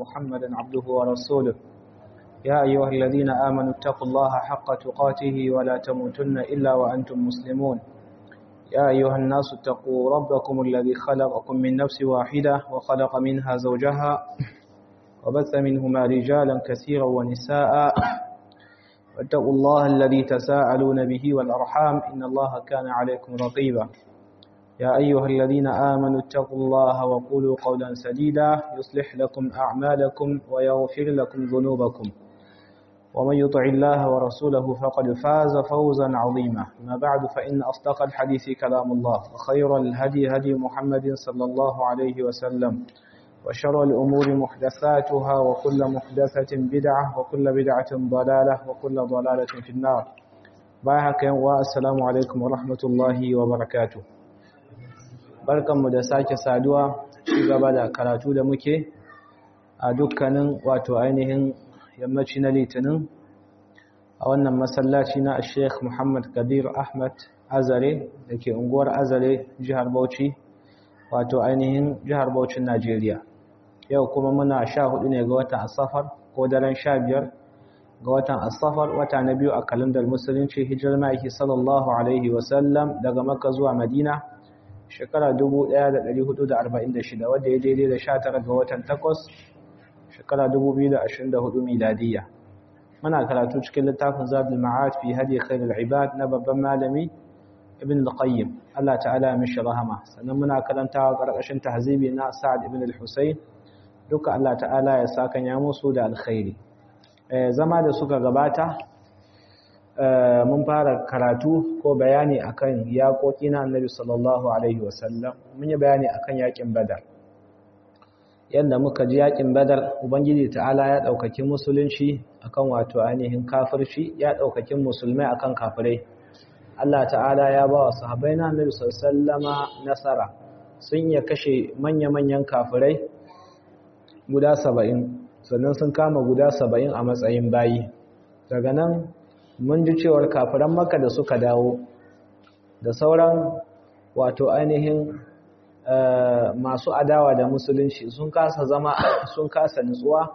محمدا عبده ورسوله يا أيها الذين آمنوا اتقوا الله حق تقاته ولا تموتن إلا وأنتم مسلمون يا أيها الناس اتقوا ربكم الذي خلقكم من نفس واحدة وخلق منها زوجها وبث منهما رجالا كثيرا ونساء واتقوا الله الذي تساءلون به والأرحام إن الله كان عليكم رقيبا يا أيها الذين آمنوا اتقوا الله وقولوا قولا سديدا يصلح لكم أعمالكم ويغفر لكم ذنوبكم ومن يطع الله ورسوله فقد فاز فوزا عظيما ما بعد فإن أصدق الحديث كلام الله وخير الهدي هدي محمد صلى الله عليه وسلم وشر الأمور محدثاتها وكل محدثة بدعة وكل بدعة ضلالة وكل ضلالة في النار بايحك والسلام عليكم ورحمة الله وبركاته barkanmu da sake saduwa ci gaba da karatu da muke a dukkanin wato ainihin yammaci na litinin a wannan masallaci na sheikh muhammad kabir ahmad azare da ke unguwar azare jihar bauchi wato ainihin jihar bauchin najeriya yau kuma muna sha hudu ne ga watan asafar ko daren sha biyar ga watan asafar wata na biyu a kalandar musulunci hijirar ma'aiki sallallahu alaihi wasallam daga makka zuwa madina shekara 1446 wadda ya daidai da 19 ga watan 8 shekara 2024 miladiyya muna karatu cikin littafin zadul ma'ad fi hadi khairul ibad na babban malami ibn al-qayyim Allah ta'ala mishi rahama sannan muna karantawa karkashin tahzibi na sa'ad ibn al-husayn duka Allah ta'ala ya saka ya musu da alkhairi zama da suka gabata mun fara karatu ko bayani akan yaƙoƙi na annabi sallallahu alaihi wasallam mun yi bayani akan yaƙin badar yadda muka ji yaƙin badar ubangiji ta'ala ya ɗaukaki musulunci akan wato ainihin kafirci ya ɗaukaki musulmai akan kafirai Allah ta'ala ya ba wa sahabbai na annabi sallama nasara sun iya kashe manya-manyan kafirai guda saba'in sannan sun kama guda saba'in a matsayin bayi daga nan mun ji cewar kafiran maka da suka dawo da sauran wato ainihin masu adawa da musulunci sun kasa zama sun kasa nutsuwa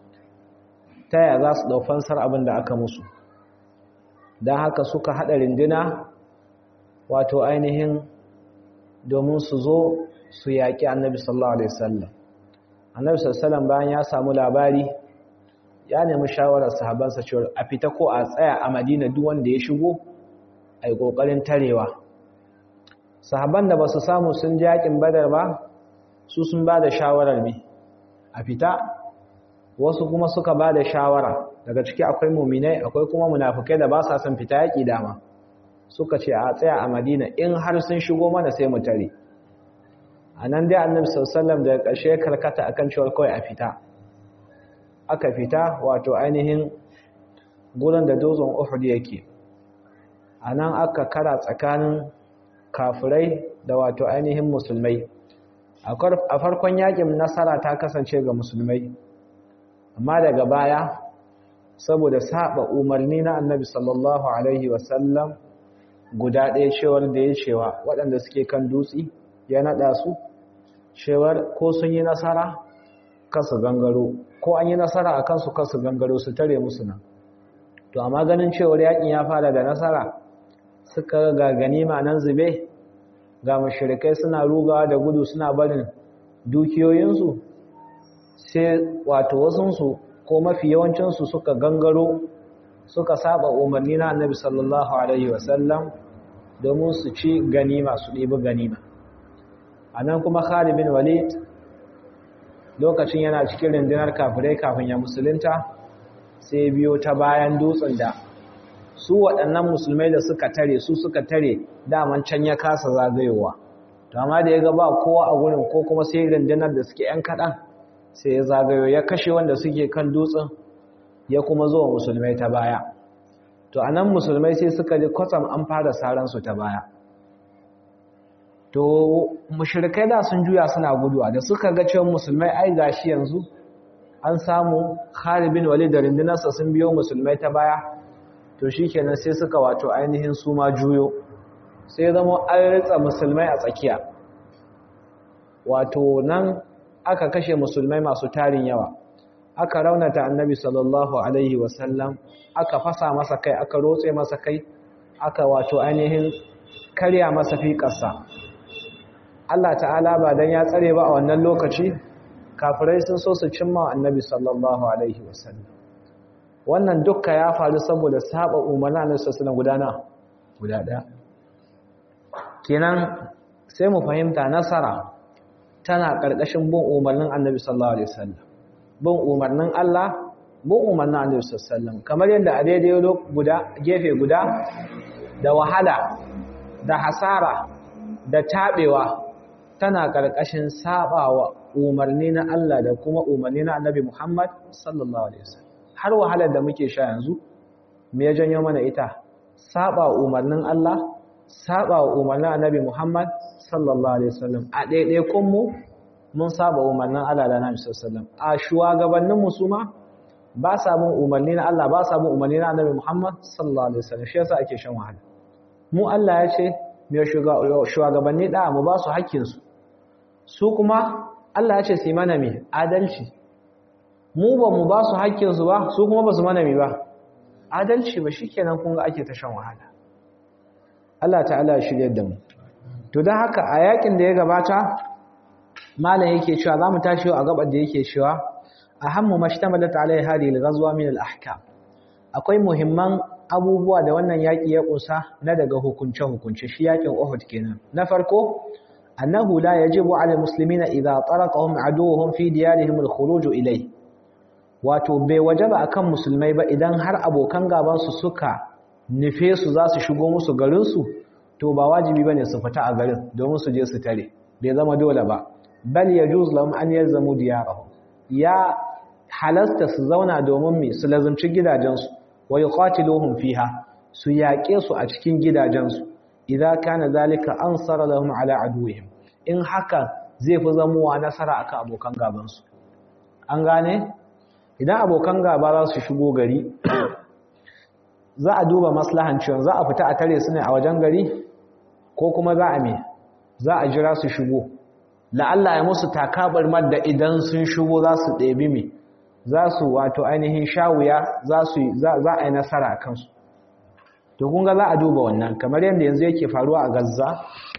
ta yaya za su daufansar abin da aka musu don haka suka haɗa rindina wato ainihin domin su zo su yaƙi annabi sallallahu alaihi wasallam annabi sallallahu alaihi bayan ya samu labari ya nemi shawarar sahabansa cewa a fita ko a tsaya a madina duk wanda ya shigo a yi ƙoƙarin tarewa sahaban da ba su samu sun ji yaƙin badar ba su sun ba da shawarar bi a fita wasu kuma suka ba da shawara daga ciki akwai muminai akwai kuma munafukai da ba sa son fita yaƙi dama suka ce a tsaya a madina in har sun shigo mana sai mu tare a nan dai annabi sallallahu daga ƙarshe karkata akan cewa kawai a fita aka fita wato ainihin gurin da dozon Uhud yake a nan aka kara tsakanin kafirai da wato ainihin musulmai a farkon yakin nasara ta kasance ga musulmai amma daga baya saboda saba umarni na annabi sallallahu alaihi wasallam guda ɗaya cewar da ya cewa waɗanda suke kan dutse ya naɗa su cewar ko sun yi nasara kasu gangaro ko an yi nasara a kansu kansu gangaro su tare musu nan to amma ganin cewar yakin ya fara da nasara suka ga ganima nan zube ga mashirikai suna rugawa da gudu suna barin dukiyoyinsu sai wato wasunsu ko mafi yawancinsu suka gangaro suka saba umarni na annabi sallallahu alaihi wasallam domin su ci ganima su ɗibi ganima a nan kuma Khalid bin Walid lokacin yana cikin rundunar kafirai kafin ya musulunta sai biyo ta bayan dutsen da su waɗannan musulmai da suka tare su suka tare daman can ya kasa zagayowa to amma da ya ga ba kowa a gurin ko kuma sai rundunar da suke ‘yan kaɗan sai ya zagayo ya kashe wanda suke kan dutsen ya kuma zuwa musulmai ta baya to a nan musulmai sai suka ji kwatsam an fara saransu ta baya to mushrikai da sun juya suna guduwa da suka ga cewa musulmai ai gashi yanzu an samu Khalid bin Walid da rindinarsa sun biyo musulmai ta baya to shikenan sai suka wato ainihin su ma juyo sai zama an ritsa musulmai a tsakiya wato nan aka kashe musulmai masu tarin yawa aka raunata annabi sallallahu alaihi wasallam aka fasa masa kai aka rotse masa kai aka wato ainihin karya masa fiƙarsa Allah ta'ala ba dan ya tsare ba a wannan lokaci kafirai sun so su cimma annabi sallallahu alaihi wasallam wannan dukka ya faru saboda saba umarnin annabi sallallahu gudana guda ɗaya kenan sai mu fahimta nasara tana ƙarƙashin bin umarnin annabi sallallahu alaihi wasallam bin umarnin Allah bin umarnin annabi sallallahu alaihi wasallam kamar yadda a daidai guda gefe guda da wahala da hasara da tabewa tana ƙarƙashin sabawa umarni na Allah da kuma umarni na annabi Muhammad sallallahu alaihi wasallam har wahalar da muke sha yanzu me ya janyo mana ita saba umarnin Allah saba umarnin annabi Muhammad sallallahu alaihi wasallam a ɗaiɗaikun mu mun saba umarnin Allah da annabi sallallahu alaihi wasallam a shugabannin mu su ma ba sa bin umarni na Allah ba sa bin umarni na annabi Muhammad sallallahu alaihi wasallam shi yasa ake shan wahala mu Allah ya ce me shugabanni da mu ba su hakkin su su kuma Allah ya ce su mana me adalci mu ba mu ba su hakkin su ba su kuma ba su mana me ba adalci ba shikenan kun ga ake ta shan wahala Allah ta'ala ya shirye da mu to dan haka a yakin da ya gabata malam yake cewa zamu tashi a gabar da yake cewa ahammu mashtamalat alai hadhihi al-ghazwa min al-ahkam akwai muhimman abubuwa da wannan yaki ya kusa na daga hukunce hukunce shi yakin Uhud kenan na farko annahu la yajibu ala al-muslimina idha taraqahum aduwwuhum fi diyarihim al-khuruj ilay wato bai wajaba akan musulmai ba idan har abokan gaban su suka nufe su za su shigo musu garin su to ba wajibi bane su fita a garin domin su je su tare bai zama dole ba bal yajuz lahum an yalzamu diyarahum ya halasta su zauna domin me su lazumci gidajensu wa yuqatiluhum fiha su yaƙe su a cikin gidajensu idza kana zalika ansara lahum ala aduwwihim in haka zai fi zamuwa nasara akan abokan gaban su an gane idan abokan gaba za su shigo gari za a duba maslahan cewa za a fita a tare su ne a wajen gari ko kuma za a me za a jira su shigo la'alla ya musu takabar madda idan sun shigo za su ɗebi me za su wato ainihin shawuya za su za a yi nasara a kansu to kun ga za a duba wannan kamar yadda yanzu yake faruwa a Gaza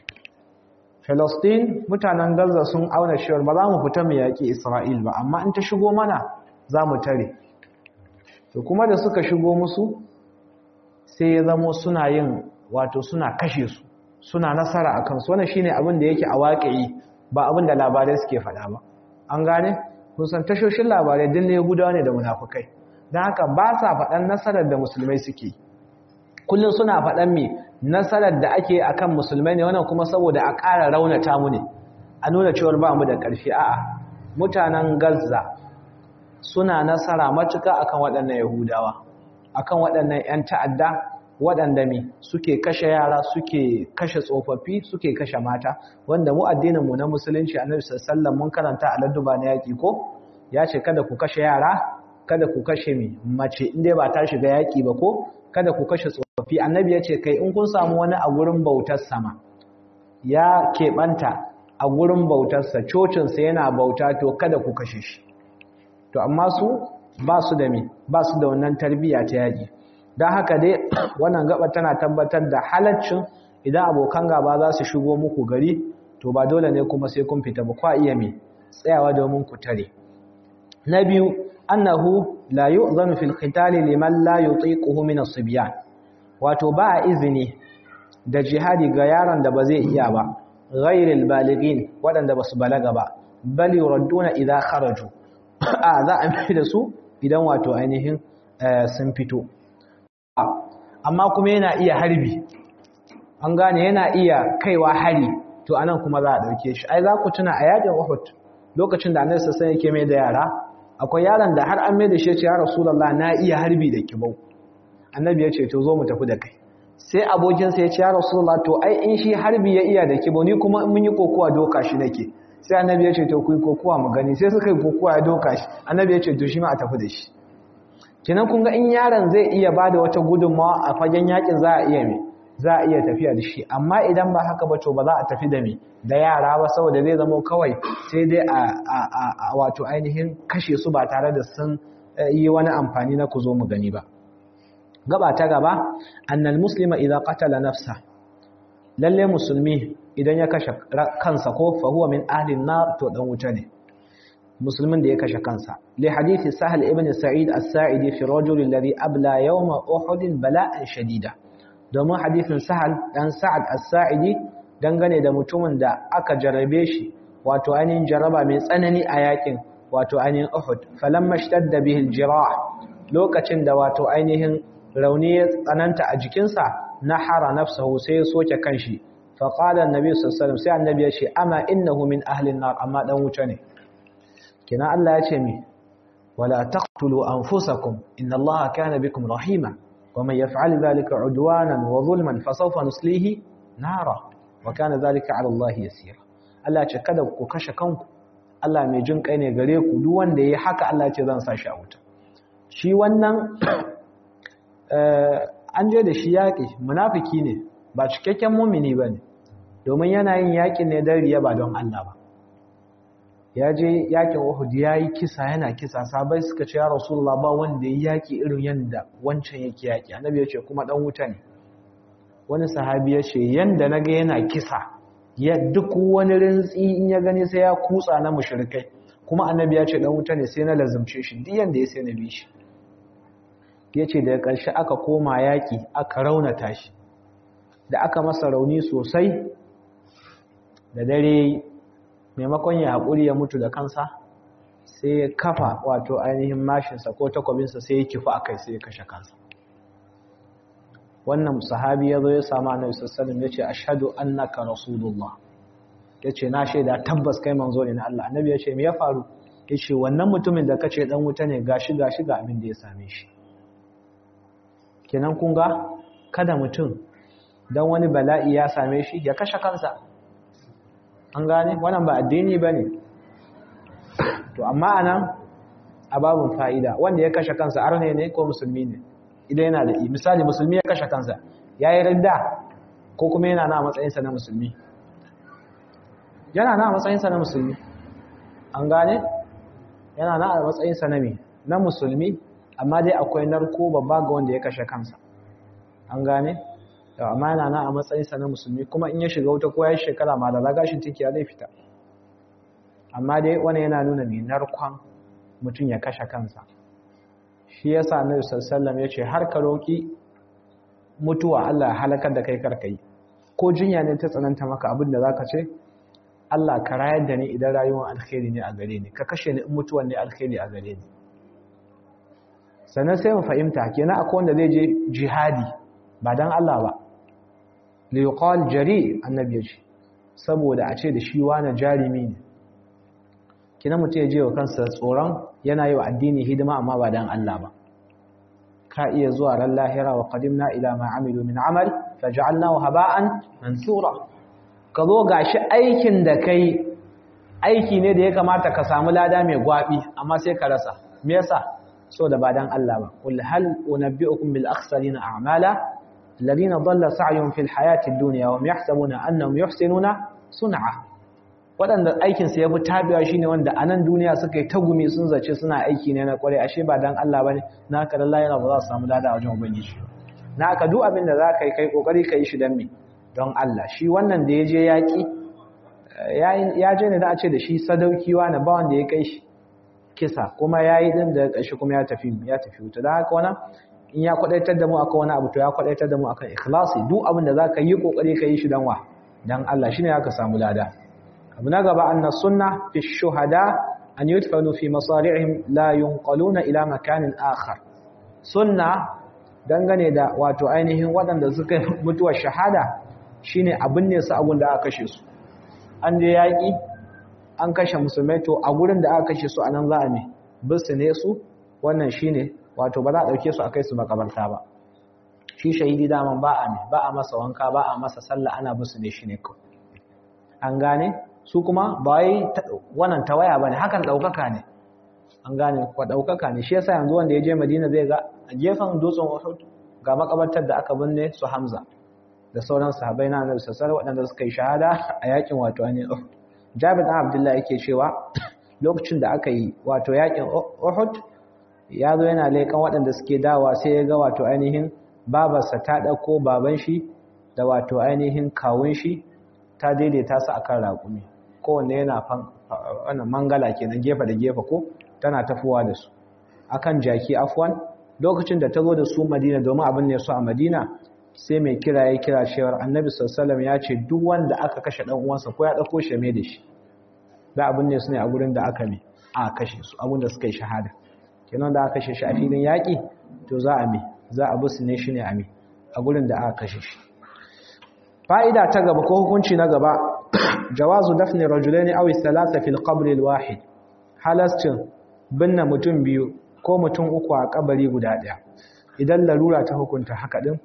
Palestine mutanen Gaza sun auna cewa ba za mu fita mu yaƙi Isra'il ba amma in ta shigo mana za mu tare to kuma da suka shigo musu sai ya zamo suna yin wato suna kashe su suna nasara a kansu wannan shine abin da yake a waƙi ba abin da labarai suke faɗa ba an gane kun san tashoshin labarai din ne gudawa ne da munafukai don haka ba sa faɗan nasarar da musulmai suke kullum suna faɗan me nasarar da ake akan musulmai ne wannan kuma saboda a ƙara raunata mu ne a nuna cewar ba mu da ƙarfi a'a mutanen Gaza suna nasara matuka akan waɗannan Yahudawa akan waɗannan 'yan ta'adda waɗanda me suke kashe yara suke kashe tsofaffi suke kashe mata wanda mu addininmu na musulunci annabi sallallahu mun karanta a ladduba na yaki ko ya ce kada ku kashe yara kada ku kashe mi mace inda ba ta shiga yaki ba ko kada ku kashe tsofaffi annabi ya ce kai in kun samu wani a gurin bautar sama ya keɓanta a gurin bautarsa cocinsa yana bauta to kada ku kashe shi to amma su ba su da mi ba su da wannan tarbiyya ta yaƙi don haka dai wannan gaba tana tabbatar da halaccin idan abokan gaba za su shigo muku gari to ba dole ne kuma sai kun fita ba kwa iya mai tsayawa domin ku tare na biyu annahu la yu'zanu fil qitali liman la yutiquhu min as-sibyan wato ba izini da jihadi ga yaron da ba zai iya ba ghairil balighin wadanda basu balaga ba bal yuradduna idha kharaju a za a mai da su idan wato ainihin sun fito amma kuma yana iya harbi an gane yana iya kaiwa hari to anan kuma za a dauke shi ai za ku tuna a yakin Uhud lokacin da Annabi sallallahu alaihi yake mai da yara akwai yaron da har an mai da shi ya ce ya Rasulullah na iya harbi da kibau Annabi ya ce to zo mu tafi da kai sai abokin sa ya ce ya Rasulullah to ai in shi harbi ya iya da kibau ni kuma in mun yi kokowa doka shi nake sai Annabi ya ce to ku yi kokowa mu gani sai suka yi kokowa ya doka shi Annabi ya ce to shi ma a tafi da shi kenan kun ga in yaron zai iya bada wata gudunmawa a fagen yakin za a iya mai za a iya tafiya da shi amma idan ba haka ba to ba za a tafi da me da yara ba saboda zai zama kawai sai dai a wato ainihin kashe su ba tare da sun yi wani amfani na ku zo mu gani ba gaba ta gaba annal muslima idan qatala nafsa lalle musulmi idan ya kashe kansa ko fa huwa min ahli nar to dan wuta ne musulmin da ya kashe kansa li hadithi sahal ibn sa'id as-sa'idi fi rajul alladhi abla yawm uhud bala'an shadida domin hadithin sahal dan sa'ad as-sa'idi dangane da mutumin da aka jarabe shi wato ainihin jaraba mai tsanani a yakin wato ainihin uhud falamma shtadda bihi al-jirah lokacin da wato ainihin rauni ya tsananta a jikinsa nahara nafsahu sai ya soke kanshi fa qala annabi sallallahu alaihi wasallam sai annabi ya ce amma innahu min ahli an-nar amma dan wuta ne kina Allah ya ce mi wala taqtulu anfusakum inna Allaha kana bikum rahima ومن يفعل ذلك عدوانا وظلما فسوف نصليه نارا وكان ذلك على الله يسيرا Allah ce kada ku kashe kanku Allah mai jin kai ne gare ku duk wanda yayi haka Allah ce zan sa shi a wuta shi wannan an je da shi yaƙi munafiki ne ba cikakken mumini bane domin yana yin yaƙi ne don riya ba don Allah ba ya je yakin Uhud ya yi kisa yana kisa sabai suka ce ya Rasulullah ba wanda ya yaki irin yanda wancan yake yaki annabi ya ce kuma dan wuta ne wani sahabi ya ce yanda naga yana kisa ya duk wani rintsi in ya gani sai ya kutsa na mushrikai kuma annabi ya ce dan wuta ne sai na lazumce shi duk yanda ya sai na bi shi ya ce daga ƙarshe aka koma yaki aka raunata shi da aka masa rauni sosai da dare maimakon ya haƙuri ya mutu da kansa sai ya kafa wato ainihin mashinsa ko takwabinsa sai ya kifa a kai sai ya kashe kansa wannan sahabi ya zo ya samu annabi sallallahu ya ce ashhadu annaka rasulullah ya ce na shaida tabbas kai manzo ne na Allah annabi ya ce me ya faru ya ce wannan mutumin da kace dan wuta ne gashi gashi ga abin da ya same shi kenan kun ga kada mutum dan wani bala'i ya same shi ya kashe kansa an gane wannan ba addini ba ne to amma anan a babin fa'ida wanda ya kashe kansa arne ne ko musulmi ne idan yana da misali musulmi ya kashe kansa ya yi ridda ko kuma yana na matsayinsa na musulmi yana na matsayinsa na musulmi an gane yana na matsayinsa na me na musulmi amma dai akwai narko babba ga wanda ya kashe kansa an gane yau amma yana na a matsayinsa na musulmi kuma in ya shiga wuta ko ya shekara ma da lagashin tinkiya zai fita amma dai wani yana nuna mai narkon mutum ya kashe kansa shi ya sa na sallam ya ce har ka roƙi mutuwa Allah ya halakar da kai karkai ko jinya ne ta tsananta maka abin da za ka ce Allah ka rayar da ni idan rayuwar alkhairi ne a gare ni ka kashe ni in mutuwan ne alkhairi a gare ni sannan sai mu fahimta kenan akwai wanda zai je jihadi ba dan Allah ba liyuqal jari annabi yace saboda a ce da shi wani jarimi ne kina mutum ya je wa kansa tsoron yana yi wa addini hidima amma ba dan Allah ba ka iya zuwa ran lahira wa qadimna ila ma amilu min amal faj'alnahu haba'an mansura ka zo gashi aikin da kai aiki ne da ya kamata ka samu lada mai gwabi amma sai ka rasa me yasa so da ba dan Allah ba qul hal unabbi'ukum bil akhsarina a'mala الذين ضل سعيهم في الحياة الدنيا وهم يحسبون أنهم يحسنون صنعا waɗanda aikinsu ya fi tabiwa shi ne wanda a nan duniya suka yi tagumi sun zace suna aiki ne na kwarai ashe ba don Allah ba ne na haka da yana ba za su samu lada a wajen ubangiji na haka duk abin da za ka yi kai kokari ka yi shi don me don Allah shi wannan da ya je yaƙi ya je ne da a ce da shi sadaukiwa na ba wanda ya kai shi kisa kuma ya yi ɗin da ƙarshe kuma ya tafi ya tafi wuta da haka wannan in ya kwadaitar da mu akan wani abu to ya kwadaitar da mu akan ikhlasi duk abin da zaka yi kokari ka yi shi dan wa dan Allah shine aka samu lada abu na gaba anna sunna fi shuhada an yudfanu fi masari'ihim la yunqaluna ila makanin akhar sunna dangane da wato ainihin waɗanda suka mutuwar shahada shine abin ne su abun da aka kashe su an je yaki an kashe musulmai to a gurin da aka kashe su anan za a ne bisu ne su wannan shine wato ba za a ɗauke su a kai su makabarta ba shi shahidi daman ba a ne ba a masa wanka ba a masa sallah ana musu ne shi ne kawai an gane su kuma ba wai wannan tawaya ba ne hakan ɗaukaka ne an gane kwa ɗaukaka ne shi yasa yanzu wanda ya je madina zai ga a gefen dutsen uhud ga makabartar da aka binne su hamza da sauran sahabbai na Annabi sallallahu alaihi waɗanda suka yi shahada a yakin wato ne Jabir dan Abdullah yake cewa lokacin da aka yi wato yakin Uhud ya zo yana leƙan waɗanda suke dawa sai ya ga wato ainihin babarsa ta ɗauko baban shi da wato ainihin kawun shi ta daidaita su akan raƙumi kowanne yana wannan mangala kenan gefe da gefe ko tana tafowa da su akan jaki afwan lokacin da ta zo da su Madina domin abin ne su a Madina sai mai kira ya kira cewar Annabi sallallahu ya ce duk wanda aka kashe dan uwansa ko ya dauko shi mai da shi da abin ne su ne a gurin da aka mi a kashe su abin da suka yi shahada kenan da aka kashe shi a filin yaki to za a mi za a busu ne shi ne a mi a gurin da aka kashe shi fa'ida ta gaba ko hukunci na gaba jawazu dafni rajulaini aw thalatha fil qabr al wahid halastin binne mutum biyu ko mutum uku a kabari guda daya idan larura ta hukunta haka din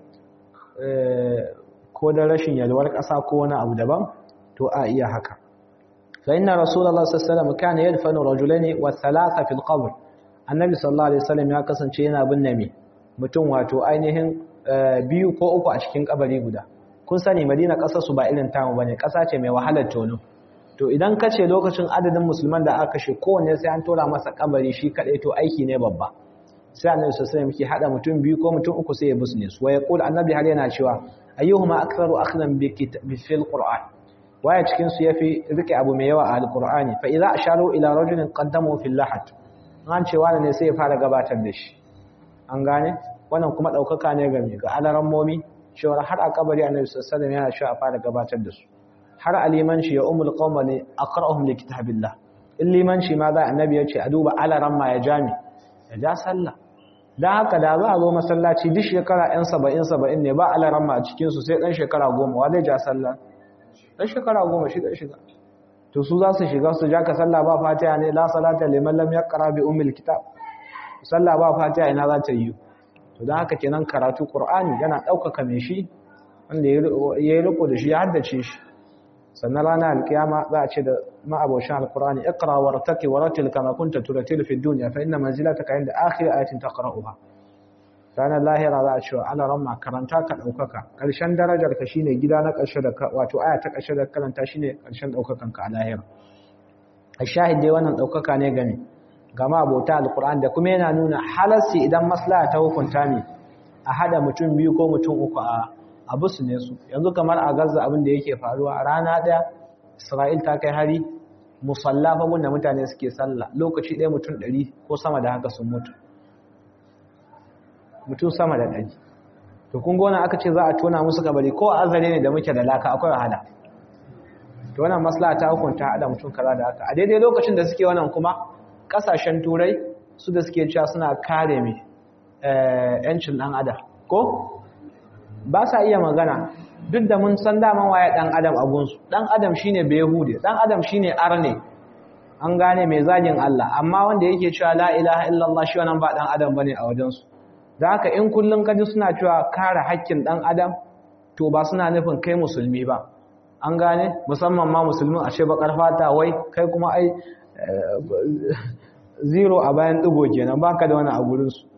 ko da rashin yalwar kasa ko wani abu daban to a iya haka fa inna rasulullahi sallallahu alaihi wasallam kana yadfanu rajulaini wa thalatha fil qabr annabi sallallahu alaihi wasallam ya kasance yana binne me mutum wato ainihin biyu ko uku a cikin kabari guda kun sani madina ƙasar su ba irin tamu bane ƙasa ce mai wahalar tono to idan ka ce lokacin adadin musulman da aka kashe kowanne sai an tora masa kabari shi kadai to aiki ne babba sai annabi sallallahu alaihi wasallam hada mutum biyu ko mutum uku sai ya busne su wa yaqul annabi har yana cewa ayyuhuma aktharu akhdan bi fil qur'an waya cikin su yafi rike abu mai yawa a alqur'ani fa idza asharu ila rajulin qaddamu fil lahat an ce wani ne sai ya fara gabatar da shi an gane wannan kuma daukaka ne ga ga alaran momi cewa har a kabari annabi sallallahu alaihi wasallam yana cewa a fara gabatar da su har alimanci ya umul qauma ne aqra'uhum li kitabillah in limanci ma za annabi ya ce a duba alaran ma ya jami ya ja sallah dan haka da za a zo masallaci duk shekara ɗan saba'in saba'in ne ba alaran ma a cikin su sai ɗan shekara goma wa zai ja sallah ɗan shekara goma shi ɗan shiga to su za su shiga su ja ka sallah ba fatiha ne la salata liman lam yaqra bi ummil kitab sallah ba fatiha ina za ta yi to dan haka kenan karatu qur'ani yana ɗaukaka mai shi wanda ya yi riko da shi ya haddace shi sannan rana alkiyama za a ce da ma'aboshin alkurani ikra wartaki waratil kama kunta turatil fi dunya fa inna manzilataka inda akhir ayatin taqra'uha ranar lahira za a ce ala ramma karanta ka daukaka karshen darajar ka shine gida na karshe da wato aya ta karshe da karanta shine karshen daukakan ka a lahira ashahid dai wannan daukaka ne game ga ma'abota alkurani da kuma yana nuna halarci idan maslaha ta hukunta ne a hada mutum biyu ko mutum uku a abu su ne su yanzu kamar a gaza abin da yake faruwa a rana ɗaya isra'il ta kai hari musalla fagun da mutane suke sallah lokaci ɗaya mutum ɗari ko sama da haka sun mutu mutum sama da ɗari to kun gona aka ce za a tona musu kabari ko azare ne da muke da laka akwai wahala to wannan maslaha ta hukunta haɗa mutum kaza da haka a daidai lokacin da suke wannan kuma ƙasashen turai su da suke cewa suna kare mai 'yancin ɗan adam ko ba sa iya magana duk da mun san daman waye dan adam a gunsu dan adam shine behude dan adam shine arne an gane mai zagin Allah amma wanda yake cewa la ilaha illallah shi wannan ba dan adam bane a wajen su da haka in kullun kaji suna cewa kare haƙƙin dan adam to ba suna nufin kai musulmi ba an gane musamman ma musulmin ashe bakar fata wai kai kuma ai zero a bayan digo kenan baka da wani a gurin su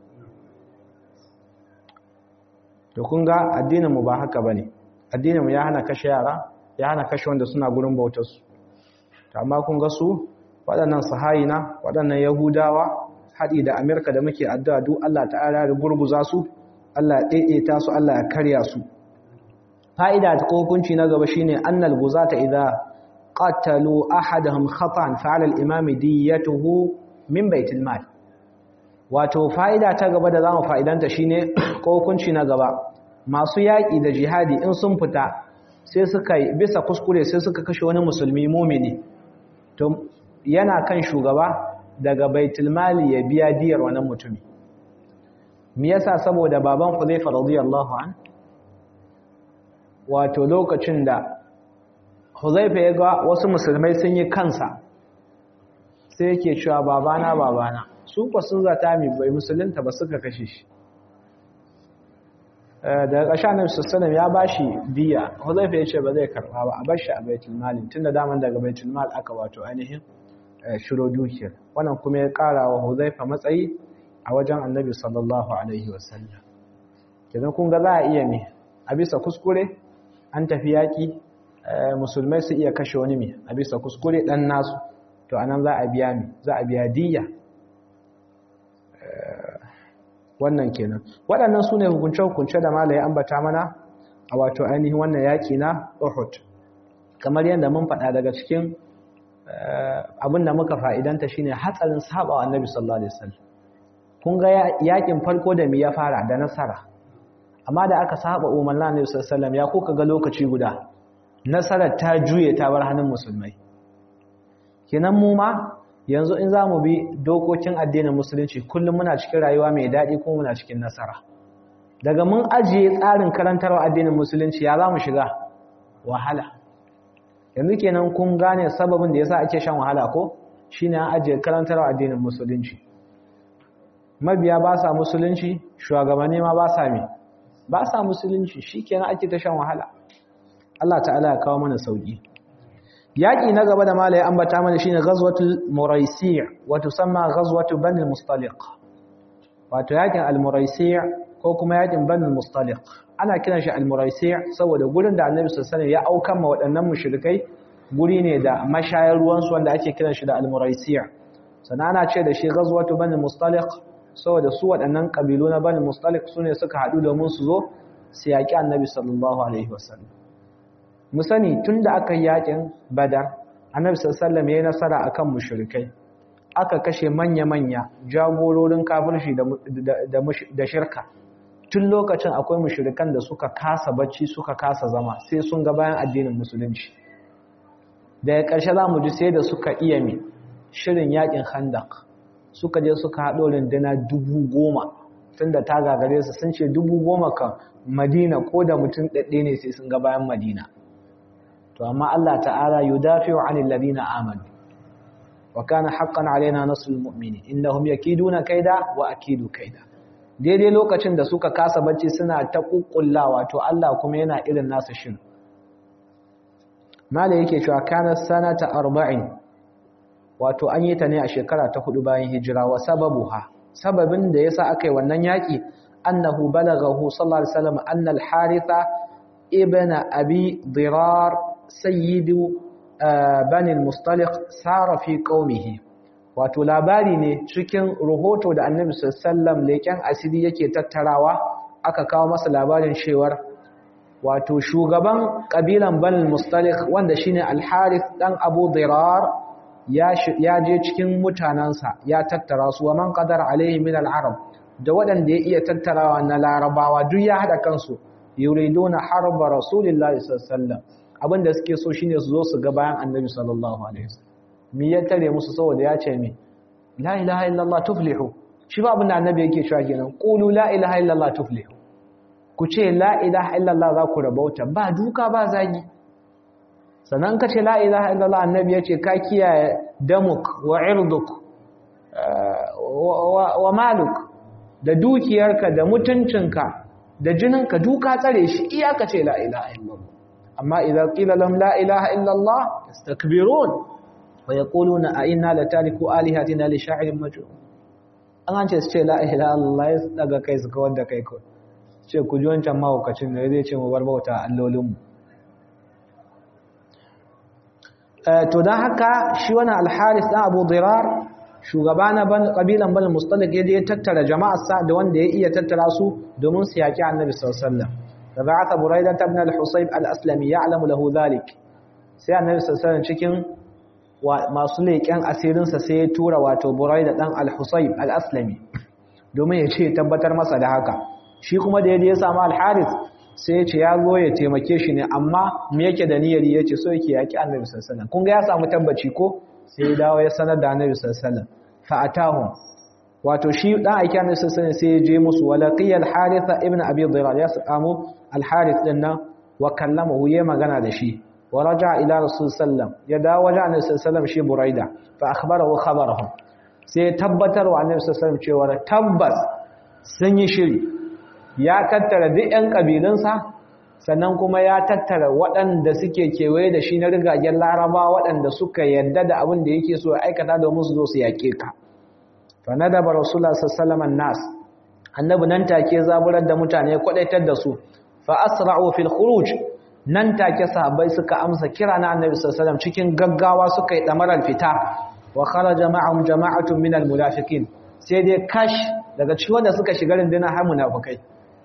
to kun ga addininmu ba haka ba ne addininmu ya hana kashe yara ya hana kashe wanda suna gurin bautarsu to amma kun ga su waɗannan sahayina waɗannan yahudawa haɗi da amerika da muke addu'a duk allah ta'ala da gurguza su allah ya ɗaiɗaita su allah ya karya su fa'ida ta hukunci na gaba shine annal guzata idza qatalu ahadahum khata'an fa'ala al-imam diyatuhu min baitil mal wato fa'ida ta gaba da za mu fa'idanta shi ne ko hukunci na gaba masu yaƙi da jihadi in sun fita sai suka yi bisa kuskure sai suka kashe wani musulmi mumini to yana kan shugaba daga baitulmali ya biya diyar wani mutumi me yasa saboda baban Hudhayfa radiyallahu an wato lokacin da Hudhayfa ya ga wasu musulmai sun yi kansa sai yake cewa babana babana su kwa sun zata mai bai musulunta ba suka kashe shi daga ƙasha na sassanin ya ba shi biya huzaifa ya ce ba zai karɓa ba a bar shi a baitul malin tun da daman daga baitul mal aka wato ainihin shiro dukiyar wannan kuma ya ƙara wa huzaifa matsayi a wajen annabi sallallahu alaihi wasallam kenan kun ga za a iya me a bisa kuskure an tafi yaƙi musulmai su iya kashe wani mai a bisa kuskure ɗan nasu to anan za a biya mi za a biya diya wannan kenan waɗannan su ne hukunce-hukunce da malaye ambata mana a wato ainihin wannan yaƙi na Uhud kamar yadda mun faɗa daga cikin abin da muka fa'idanta shine hatsarin saba wa annabi sallallahu alaihi wasallam kun ga yaƙin farko da mi ya fara da nasara amma da aka saba umarnin annabi sallallahu alaihi wasallam ya kuka ga lokaci guda nasarar ta juye ta bar hannun musulmai kenan mu ma yanzu in za mu bi dokokin addinin musulunci kullum muna cikin rayuwa mai daɗi ko muna cikin nasara daga mun ajiye tsarin karantarwa addinin musulunci ya za mu shiga wahala yanzu kenan kun gane sababin da yasa ake shan wahala ko shine an ajiye karantarwa addinin musulunci mabiya ba sa musulunci shugabanni ma ba sa me ba sa musulunci shikenan ake ta shan wahala Allah ta'ala ya kawo mana sauki yaƙi na gaba da malaye ambata mana shine ghazwatul muraisi' wa tusamma ghazwatu bani mustaliq wato yaƙin al-muraisi' ko kuma yaƙin bani mustaliq ana kiran shi al-muraisi' saboda gurin da annabi sallallahu alaihi wasallam ya aukan ma waɗannan mushrikai guri ne da mashayar ruwan su wanda ake kiran shi da al-muraisi' sannan ana ce da shi ghazwatu bani mustaliq saboda su waɗannan kabilu na bani mustaliq sune suka haɗu domin su zo su yaƙi annabi sallallahu alaihi wasallam mu sani tun da aka yi yakin badar annabi sallallahu ya yi nasara akan mushrikai aka kashe manya-manya jagororin kafirci da shirka tun lokacin akwai mushrikan da suka kasa bacci suka kasa zama sai sun ga bayan addinin musulunci daga ƙarshe za mu ji sai da suka iya mi shirin yakin handak suka je suka haɗo runduna dubu goma tun da ta gagare su sun ce dubu goma kan madina ko da mutum ɗaɗɗe ne sai sun ga bayan madina to amma Allah ta'ala yudafi'u 'anil ladina amanu wa kana haqqan 'alaina nasrul mu'minin innahum yakiduna kaida wa akidu kaida daidai lokacin da suka kasa bacci suna ta kukkullawa to Allah kuma yana irin nasa shin mala yake cewa kana sanata 40 wato an yi ta ne a shekara ta hudu bayan hijira wa sababuha sababin da yasa aka yi wannan yaki annahu balaghahu sallallahu alaihi wasallam anna al-haritha ibn abi dirar sayyidu banil mustaliq sara fi qaumihi wato labari ne cikin rahoto da annabi sallallahu leken asiri yake tattarawa aka kawo masa labarin cewar wato shugaban kabilan banil mustaliq wanda shine al-harith dan abu dirar ya je cikin mutanansa ya tattara su wa man qadara alaihi min al-arab da waɗanda ya iya tattarawa na larabawa duk ya hada kansu yuriduna harba rasulillahi sallallahu alaihi wasallam abinda suke so shine su zo su ga bayan annabi sallallahu alaihi wasallam me ya tare musu saboda ya ce me la ilaha illallah tuflihu shi ba abinda annabi yake cewa kenan qulu la ilaha illallah tuflihu ku ce la ilaha illallah za ku rabauta ba duka ba zagi sannan ka ce la ilaha illallah annabi ya ce ka kiyaye damuk wa irduk wa maluk da dukiyarka da mutuncinka da jininka duka tsare shi iyaka ce la ilaha illallah amma idan qila lahum la ilaha illallah yastakbirun wa yaquluna a inna latariku alihatina li sha'irin majnun an ce su ce la ilaha illallah ya daga kai su kawar da kai ko ce ku ji wancan mahaukacin da zai ce mu bar bauta allolin mu to dan haka shi wannan al-haris dan Abu Dirar shugaba na ban kabilan Bani Mustalik yaje ya tattara jama'arsa da wanda ya iya tattara su domin su yaki Annabi sallallahu alaihi wasallam da ba'atha Buraidah ibn al-Husayb al-Aslami ya'lamu lahu dhalik sai Annabi sallallahu alaihi cikin masu leƙen asirin sa sai ya tura wato Buraidah dan al-Husayb al-Aslami domin ya ce tabbatar masa da haka shi kuma da yaje ya samu al-Harith sai ya ce ya zo ya taimake shi ne amma me yake da niyyar yace so yake yaki Annabi sallallahu alaihi wasallam kun ga ya samu tabbaci ko sai ya dawo ya sanar da annabi sallallahu alaihi wasallam fa atahum wato shi dan aiki annabi sallallahu alaihi wasallam sai ya je musu walaqiya al-haritha ibn abi dhirar ya samu al-harith din nan wa kallamahu ya magana da shi wa raja ila rasul sallam ya dawo wajen annabi sallallahu alaihi wasallam shi buraida fa akhbarahu khabarahum sai tabbatar wa annabi sallallahu alaihi wasallam cewa tabbas sun yi shiri ya tattara duk ƴan kabilunsa sannan kuma ya tattara waɗanda suke kewaye da shi na rigagen laraba waɗanda suka yadda da abin da yake so ya aikata domin su zo su yaƙe ka fa nadaba rasulullah sallallahu alaihi nas annabi nan take zaburar da mutane kwadaitar da su fa asra'u fil khuruj nan take sahabbai suka amsa kira na annabi sallallahu alaihi wasallam cikin gaggawa suka yi damarar fita wa kharaja ma'ahum jama'atun min al munafiqin sai dai kash daga cikin wanda suka shiga rundunar har munafikai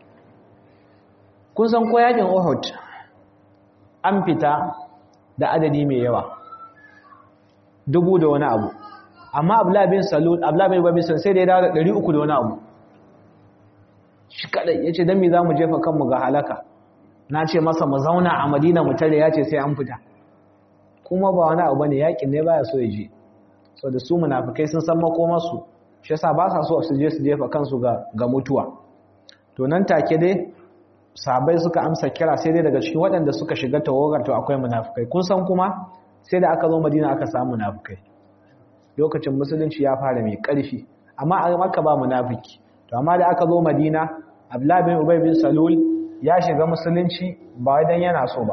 kun san ko yakin Uhud an fita da adadi mai yawa dubu da wani abu amma Abdullah bin Salul Abdullah bin Ubay sai da ya dawo da 300 da wani abu shi kadai yace dan me zamu jefa kanmu ga halaka na ce masa mu zauna a Madina mu tare yace sai an fita kuma ba wani abu bane yakin ne baya so ya je saboda su munafikai sun san makomarsu shi yasa ba sa so su je su jefa kansu ga ga mutuwa to nan take dai sahabbai suka amsa kira sai dai daga cikin waɗanda suka shiga tawagar to akwai munafikai kun san kuma sai da aka zo Madina aka samu munafikai lokacin musulunci ya fara mai ƙarfi amma a Makka ba munafiki to amma da aka zo Madina Abdullah bin Ubay bin Salul ya shiga musulunci ba wai dan yana so ba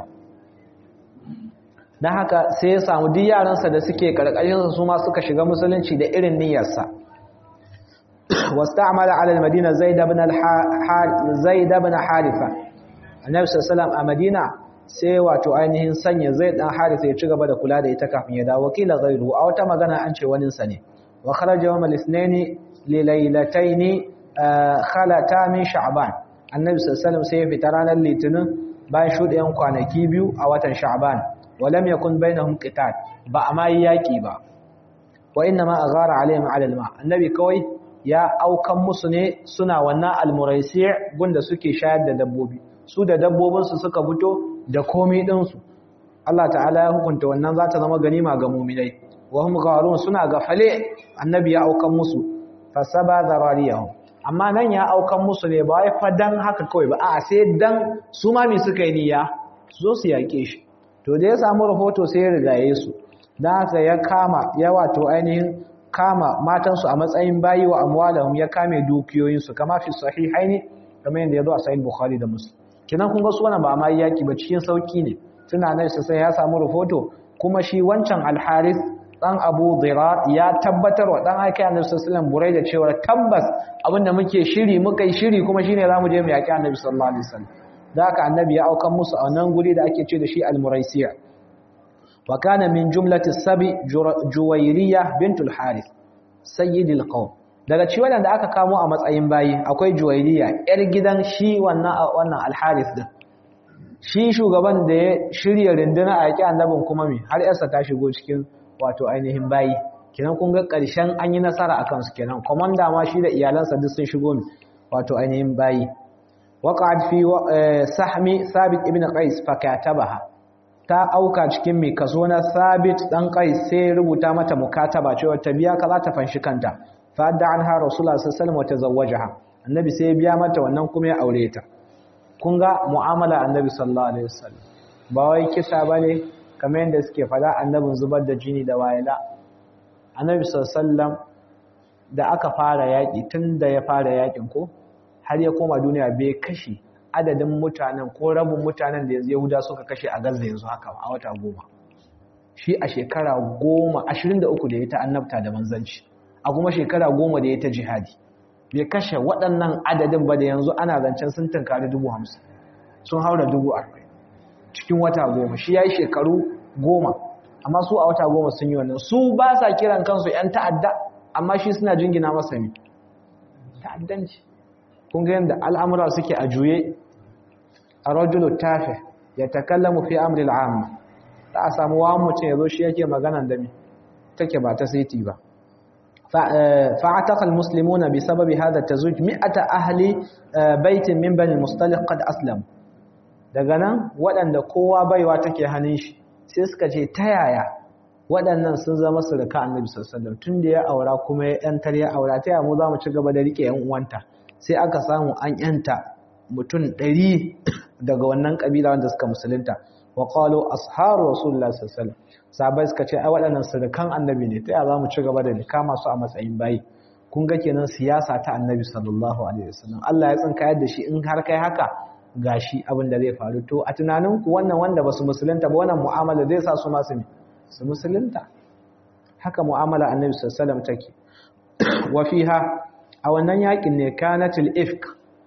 dan haka sai ya samu duk yaransa da suke karkashin su ma suka shiga musulunci da irin niyyarsa واستعمل على المدينة زيد بن زيد بن حارثة النبي صلى الله عليه وسلم a Madina sai wato ainihin sanya Zaid dan Haritha ya ci gaba da kula da ita kafin ya dawo wakila ghairu a wata magana an ce wani sa ne wa kharaja yawm al-ithnain li laylatayn khalata min sha'ban annabi sallallahu alaihi wasallam sai ya fita ranar litinin bayan shuɗayen kwanaki biyu a watan sha'ban wa lam yakun bainahum qital ba a ma yaki ba wa inna ma aghara alaihim ala al-ma annabi kawai ya aukan musu ne suna wannan almuraisi' gunda suke shayar da dabbobi su da dabbobinsu suka fito da komai ɗinsu Allah ta'ala ya hukunta wannan za ta zama ganima ga muminai wa hum gharun suna gafale annabi ya aukan musu fasaba zarariyahum amma nan ya aukan musu ne ba wai fa dan haka kawai ba a'a sai dan su ma me suka yi niyya su zo su yake shi to da ya samu rahoto sai ya rigaye su dan haka ya kama ya wato ainihin kama matansu a matsayin bayi wa amwalahum ya kame dukiyoyinsu kama fi sahihaini kamar yadda ya zo a sahih bukhari da muslim kinan kun ga su wannan ba ma yaki ba cikin sauki ne tuna nan sai ya samu rahoto kuma shi wancan al-haris dan Abu Dhirar ya tabbatar wa dan aiki Annabi sallallahu alaihi wasallam da cewa tabbas abinda muke shiri muka yi shiri kuma shine zamu je mu yaki Annabi sallallahu alaihi wasallam da haka Annabi ya aukan musu a nan guri da ake ce da shi al-Muraisiya wa kana min jumlati sabi Juwayriyah bintul Harith sayyidil qawm daga ci wadanda aka kamo a matsayin bayi akwai Juwayriya yar gidan shi wannan wannan al-Harith din shi shugaban da ya shirya rinduna a yaki annabin kuma mi har yarsa ta shigo cikin wato ainihin bayi kenan kun ga ƙarshen an yi nasara akan su kenan komanda ma shi da iyalansa duk sun shigo mi wato ainihin bayi waqa'at fi sahmi Sabit ibn Qais fa katabaha ta auka cikin mai kaso na sabit dan kai sai rubuta mata mukataba cewa ta biya ka za ta fanshi kanta fa adda anha rasulullah sallallahu alaihi wasallam wa tazawwajaha annabi sai ya biya mata wannan kuma ya aure ta kun ga mu'amala annabi sallallahu alaihi wasallam ba wai kisa bane kamar yadda suke fada annabin zubar da jini da wayala annabi sallallahu alaihi wasallam da aka fara yaki tun da ya fara yakin ko har ya koma duniya bai kashi adadin mutanen ko rabin mutanen da Yahuda suka kashe a Gaza yanzu haka a wata goma shi a shekara goma ashirin da uku da ya ta annabta da manzanci a kuma shekara goma da ya ta jihadi bai kashe waɗannan adadin ba da yanzu ana zancen sun tunkari dubu hamsin sun haura dubu arba'in cikin wata goma shi ya yi shekaru goma amma su a wata goma sun yi wannan su ba sa kiran kansu 'yan ta'adda amma shi suna jingina masa mi ta'addanci kun ga yadda al'amura suke a juye a rajulu tafe ya takallamu fi amril amma za a samu wa mutum ya zo shi yake magana da mi take ba ta saiti ba fa'ataqal muslimuna bi sababi hadha tazuj mi'ata ahli baitin min bani mustaliq qad aslam daga nan waɗanda kowa baiwa take hannun shi sai suka ce ta yaya waɗannan sun zama surka annabi sallallahu alaihi wasallam tunda ya aura kuma ya yantar ya aura ta yaya mu za mu ci gaba da rike yan uwanta sai aka samu an yanta mutum ɗari daga wannan ƙabila wanda suka musulunta wa qalu asharu rasulullah sallallahu alaihi wasallam sahabbai suka ce ai waɗannan surukan annabi ne ta za mu ci gaba da kama su a matsayin bayi kun ga kenan siyasa ta annabi sallallahu alaihi wasallam Allah ya tsinka yadda shi in har kai haka gashi abin da zai faru to a tunanin ku wannan wanda basu musulunta ba wannan mu'amala zai sa su masu su musulunta haka mu'amala annabi sallallahu alaihi wasallam take wa fiha a wannan yakin ne kanatul ifk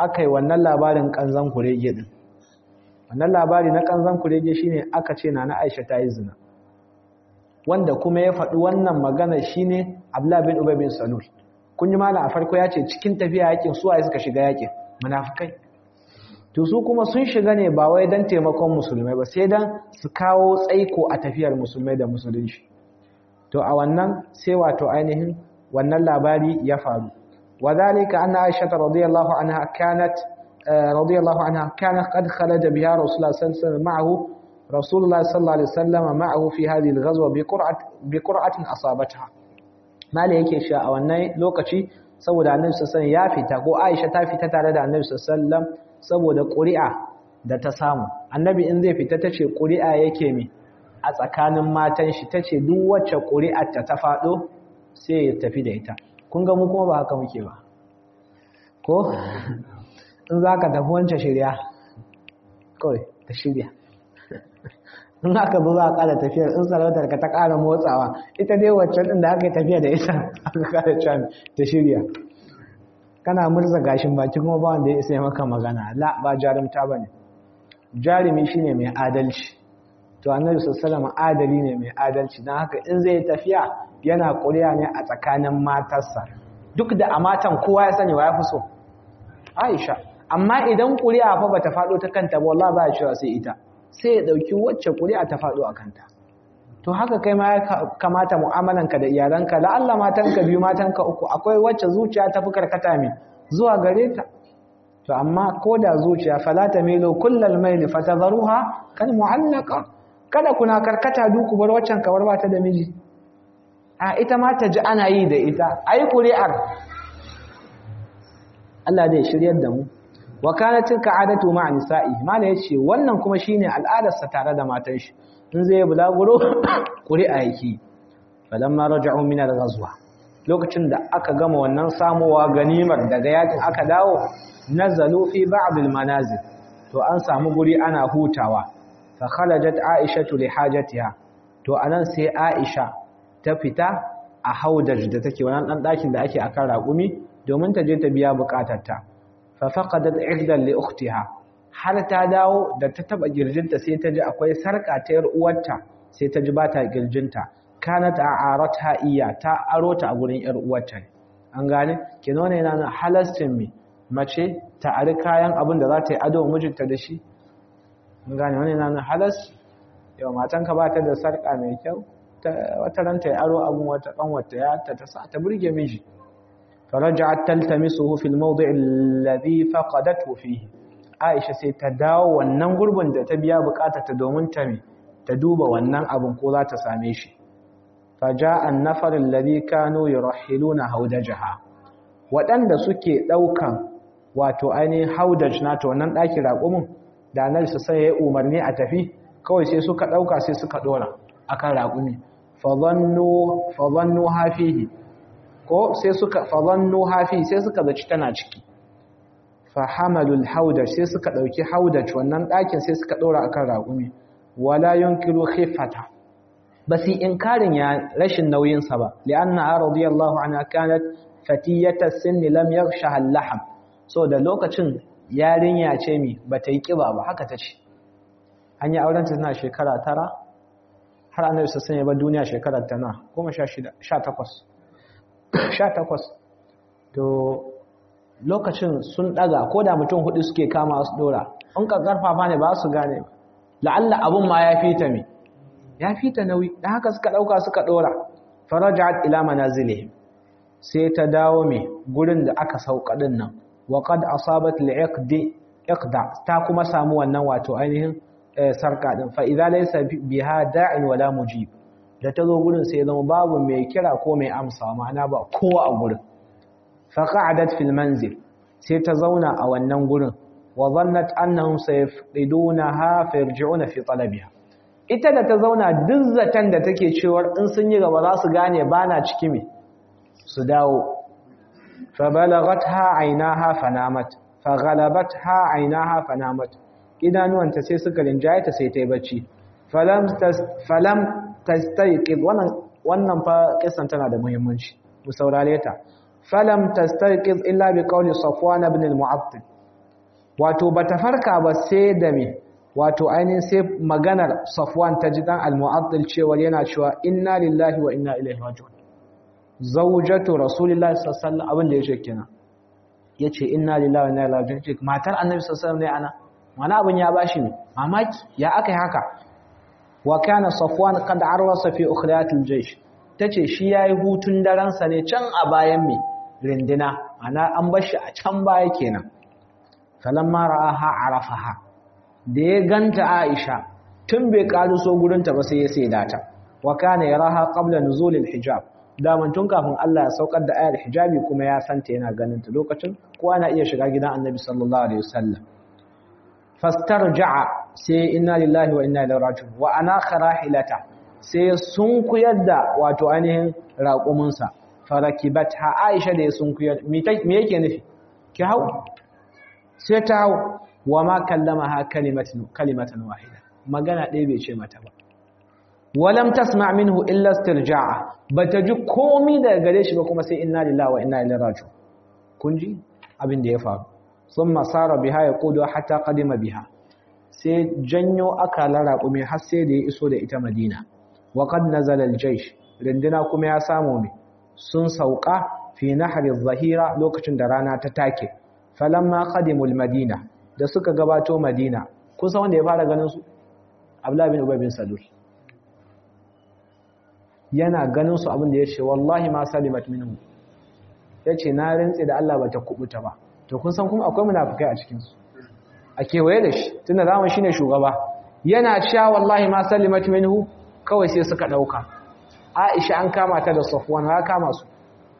aka yi wannan labarin kanzan kurege din wannan labari na kanzan kurege shine aka ce na na Aisha ta yi zina wanda kuma ya faɗi wannan magana shine Abdullah bin Ubay bin Salul kun ji malam a farko ya ce cikin tafiya yakin su suka shiga yakin munafikai to su kuma sun shiga ne ba wai dan taimakon musulmai ba sai dan su kawo tsaiko a tafiyar musulmai da musulunci to a wannan sai wato ainihin wannan labari ya faru وذلك أن عائشة رضي الله عنها كانت رضي الله عنها كانت قد خرج بها رسول الله صلى الله عليه وسلم معه رسول الله صلى الله عليه وسلم معه في هذه الغزوة بقرعة بقرعة أصابتها ما yake sha a wannan lokaci saboda Annabi sallallahu alaihi ya fita ko Aisha ta fita tare da Annabi sallallahu alaihi saboda ƙuri'a da ta samu Annabi in zai fita tace ƙuri'a yake mi a tsakanin matan shi tace duk wacce ƙuri'ar ta ta fado sai ya tafi da ita kun ga mu kuma ba haka muke ba ko in za ka tafi wancan shirya kawai ta shirya in aka zo za a ƙara tafiyar in sarautar ka ta ƙara motsawa ita dai waccan ɗin da aka yi tafiya da ita aka ƙara can ta shirya kana murza gashin baki kuma ba wanda ya isa maka magana la ba jarumta ba ne jarumi shine mai adalci to annabi sallallahu adali ne mai adalci don haka in zai tafiya yana ƙuri'a ne a tsakanin matarsa duk da a matan kowa ya sani wa ya fi so aisha amma idan ƙuri'a fa bata faɗo ta kanta ba wallahi ba ya cewa sai ita sai ya ɗauki wacce ƙuri'a ta faɗo a kanta to haka kai ma ya kamata mu'amalanka da iyalanka la'alla matanka biyu matanka uku akwai wacce zuciya ta fi karkata mai zuwa gare ta to amma ko da zuciya fala tamilu kullal maili fatadharuha kan mu'allaqa kada kuna karkata duku bar waccan kawar ba ta da miji a ita ma ta ji ana yi da ita ai ƙuri'ar Allah zai shiryar da mu wa kana tilka adatu ma nisa'i mala yace wannan kuma shine al'adarsa tare da matan shi in zai bulaguro ƙuri'a yake falamma raja'u min al-ghazwa lokacin da aka gama wannan samuwa ganimar daga yakin aka dawo nazalu fi ba'd al-manazil to an samu guri ana hutawa fa kharajat aishatu li hajatiha to anan sai aisha ta fita a haudaj da take wannan dan dakin da ake akan raƙumi domin ta je ta biya bukatarta fa faqadat ihdan li ukhtiha har ta dawo da ta taba girjinta sai ta ji akwai sarka ta yar uwarta sai ta ji bata girjinta kanat a'aratha iya ta aro ta a gurin yar uwarta an gane kino ne yana halastin mi mace ta ari kayan abin da za ta yi ado mijinta da shi an gane wani yana halas yau matanka ba ta da sarka mai kyau wata ranta ya aro abin wata kanwata ya ta ta sa ta burge miji فرجعت تلتمسه في الموضع الذي فقدته فيه Aisha sai ta dawo wannan gurbin da ta biya ta domin ta ta duba wannan abin ko za ta same shi faja annafar alladhi kanu yurahiluna haudajaha waɗanda suke ɗaukan wato ainihin haudaj nata wannan ɗaki raƙumin da annabi sai ya umarni a tafi kawai sai suka ɗauka sai suka ɗora akan raƙumi fa dhannu hafihi ko sai suka fadhannu hafi sai suka zaci tana ciki fa hamalul haudaj sai suka dauki haudaj wannan dakin sai suka dora akan raƙumi wala yunkiru khifata basi inkarin ya rashin nauyin sa ba li'anna radiyallahu anha kanat fatiyata sinni lam yaghshaha al-lahm so da lokacin yarinya ce mi bata yi kiba ba haka tace an yi auren ta tana shekara tara har annabi sallallahu alaihi wasallam ba duniya shekarar ta na 16 18 sha takwas to lokacin sun daga ko da mutum hudu suke kama su dora in ka karfafa ne ba su gane la'alla abun ma ya fita me ya fita nauyi da haka suka dauka suka dora farajat ila manazilihim sai ta dawo me gurin da aka sauka din nan wa qad asabat li'aqdi iqda ta kuma samu wannan wato ainihin sarka din fa idza laysa biha da'in wala mujib da ta zo gurin sai zama babu mai kira ko mai amsa ma'ana ba kowa a gurin faqa'adat fil manzil sai ta zauna a wannan gurin wa dhannat annahum sayafqidunaha fayarji'una fi talabiha ita da ta zauna duk zaton da take cewa in sun yi gaba za su gane bana ciki me su dawo fa balaghatha aynaha fanamat fa ghalabatha aynaha fanamat idanuwanta sai suka rinjaye ta sai ta yi bacci falam falam tastayqid wannan wannan fa kisan tana da muhimmanci mu saurare ta falam tastayqid illa bi qawli safwan ibn al-mu'attal wato bata farka ba sai da me wato ainihin sai maganar Safwan ta ji dan al-Mu'attil cewa yana cewa inna lillahi wa inna ilaihi raji'un zawjatu rasulillahi sallallahu alaihi wasallam abin da yake kenan yace inna lillahi wa inna ilaihi raji'un matar annabi sallallahu alaihi wasallam ne ana wani abin ya bashi ne mamaki ya akai haka wa kana Safwan qad arwasa fi ukhriyatil jaysh tace shi yayi hutun daren sa ne can a bayan me rindina ana an bar shi a can baya kenan falamma ra'aha arafaha da ya ganta Aisha tun bai so gurinta ba sai ya sai data wa kana yaraha qabla nuzul al-hijab daman tun kafin Allah ya saukar da ayar hijabi kuma ya santa yana ganin ta lokacin kowa na iya shiga gidan Annabi sallallahu alaihi wasallam fastarja'a sai inna lillahi wa inna ilaihi raji'un wa ana kharahilata sai sun kuyar da wato ainihin raƙuminsa farakibatha Aisha da ya sun kuyar me yake nufi ki hau sai ta hau wa ma kallamaha kalimatan kalimatan wahida magana ɗaya bai ce mata ba walam tasma minhu illa istirja'a bata ji komai daga gare shi ba kuma sai inna lillahi wa inna ilaihi raji'un kun ji abin da ya faru thumma sara biha yaqudu hatta qadima biha sai janyo aka raƙumi har sai da ya iso da ita Madina wa qad nazala al-jaysh rinduna kuma ya samu me sun sauka fi nahri adh-dhahira lokacin da rana ta take falamma qadimu al-madina da suka gabato Madina kusa wanda ya fara ganin su Abdullah bin Ubay bin Salul yana ganin su abin da ya ce wallahi ma salimat minhu yace na rintsi da Allah bata kubuta ba to kun san kuma akwai munafikai a cikin su a kewaye da shi tunda zaman shine shugaba yana cewa wallahi ma salimat minhu kawai sai suka dauka Aisha an kama ta da Safwan ha kama su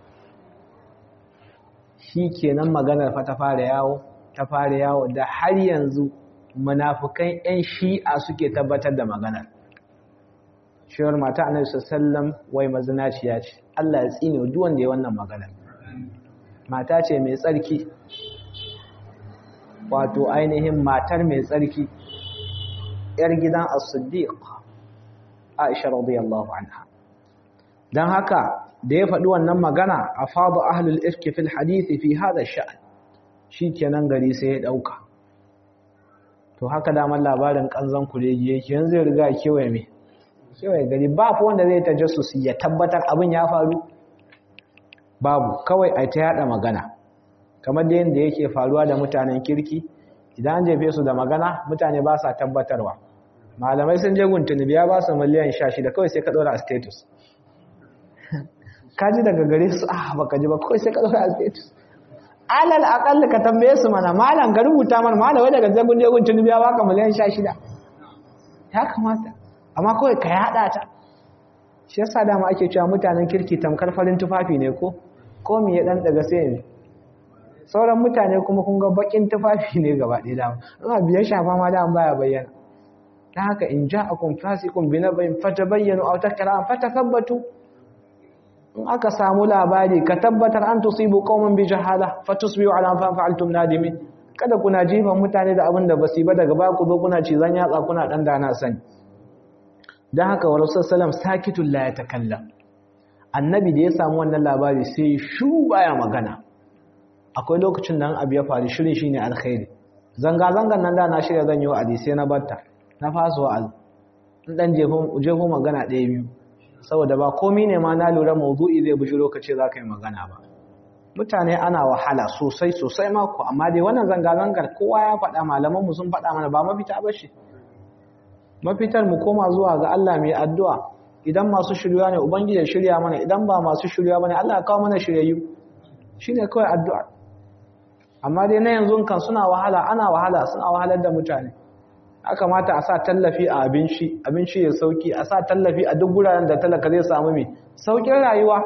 shikenan maganar fa ta fara yawo ta fara yawo da har yanzu munafikan ƴan shi'a suke tabbatar da maganar shewar mata annabi sallallahu wai mazinaciya ce Allah ya tsine duk wanda ya wannan magana mata ce mai tsarki wato ainihin matar mai tsarki yar gidan as-siddiq Aisha radiyallahu anha dan haka da ya faɗi wannan magana afadu ahlul ifki fil hadith fi hada sha'n shikenan gari sai ya dauka to haka da labarin kanzan kuregi yake yanzu ya riga kewaye mai kewaye gari ba fi wanda zai ta jasusi ya tabbatar abin ya faru babu kawai a ta yada magana kamar da yadda yake faruwa da mutanen kirki idan an jefe su da magana mutane ba sa tabbatarwa malamai sun je guntuni biya ba su miliyan sha shida kawai sai ka ɗora a status ka ji daga gare su ah baka ji ba kawai sai ka ɗora a status alal aƙalla ka tambaye su mana malam ga rubuta mana malam wai daga zagun je guntuni biya baka miliyan sha shida ya kamata amma kawai ka yada ta shi yasa dama ake cewa mutanen kirki tamkar farin tufafi ne ko ko me ya dan daga sai ne sauran mutane kuma kun ga bakin tufafi ne gaba ɗaya dama ina biya shafa ma dama baya bayyana dan haka in ja'akum fasiqun binabayin fatabayyanu aw takra fatathabbatu in aka samu labari ka tabbatar an tusibu qauman bi jahala fatusbihu ala ma fa'altum nadimin kada kuna jifan mutane da abin da basu ba daga ba ku zo kuna cizan yatsa kuna dan dana sani don haka wa rasul salam sakitun la ya takallam annabi da ya samu wannan labari sai shu baya magana akwai lokacin da abu ya faru shirin shine alkhairi zanga zangan nan da na shirya zan yi wa'azi sai na batta na fasa wa'azi in dan jefo magana ɗaya biyu saboda ba komi ne ma na lura mawdu'i zai bushi lokaci za ka yi magana ba mutane ana wahala sosai sosai mako amma dai wannan zanga zangar kowa ya faɗa malamanmu sun faɗa mana ba mafita ba shi mafitar mu koma zuwa ga Allah mai addu'a idan masu shirya ne ubangiji ya shirya mana idan ba masu shirya bane Allah ya kawo mana shiryayyu shine kawai addu'a amma dai na yanzu kan suna wahala ana wahala suna wahalar da mutane ya kamata a sa tallafi a abinci abinci ya sauki a sa tallafi a duk guraren da talaka zai samu mai saukin rayuwa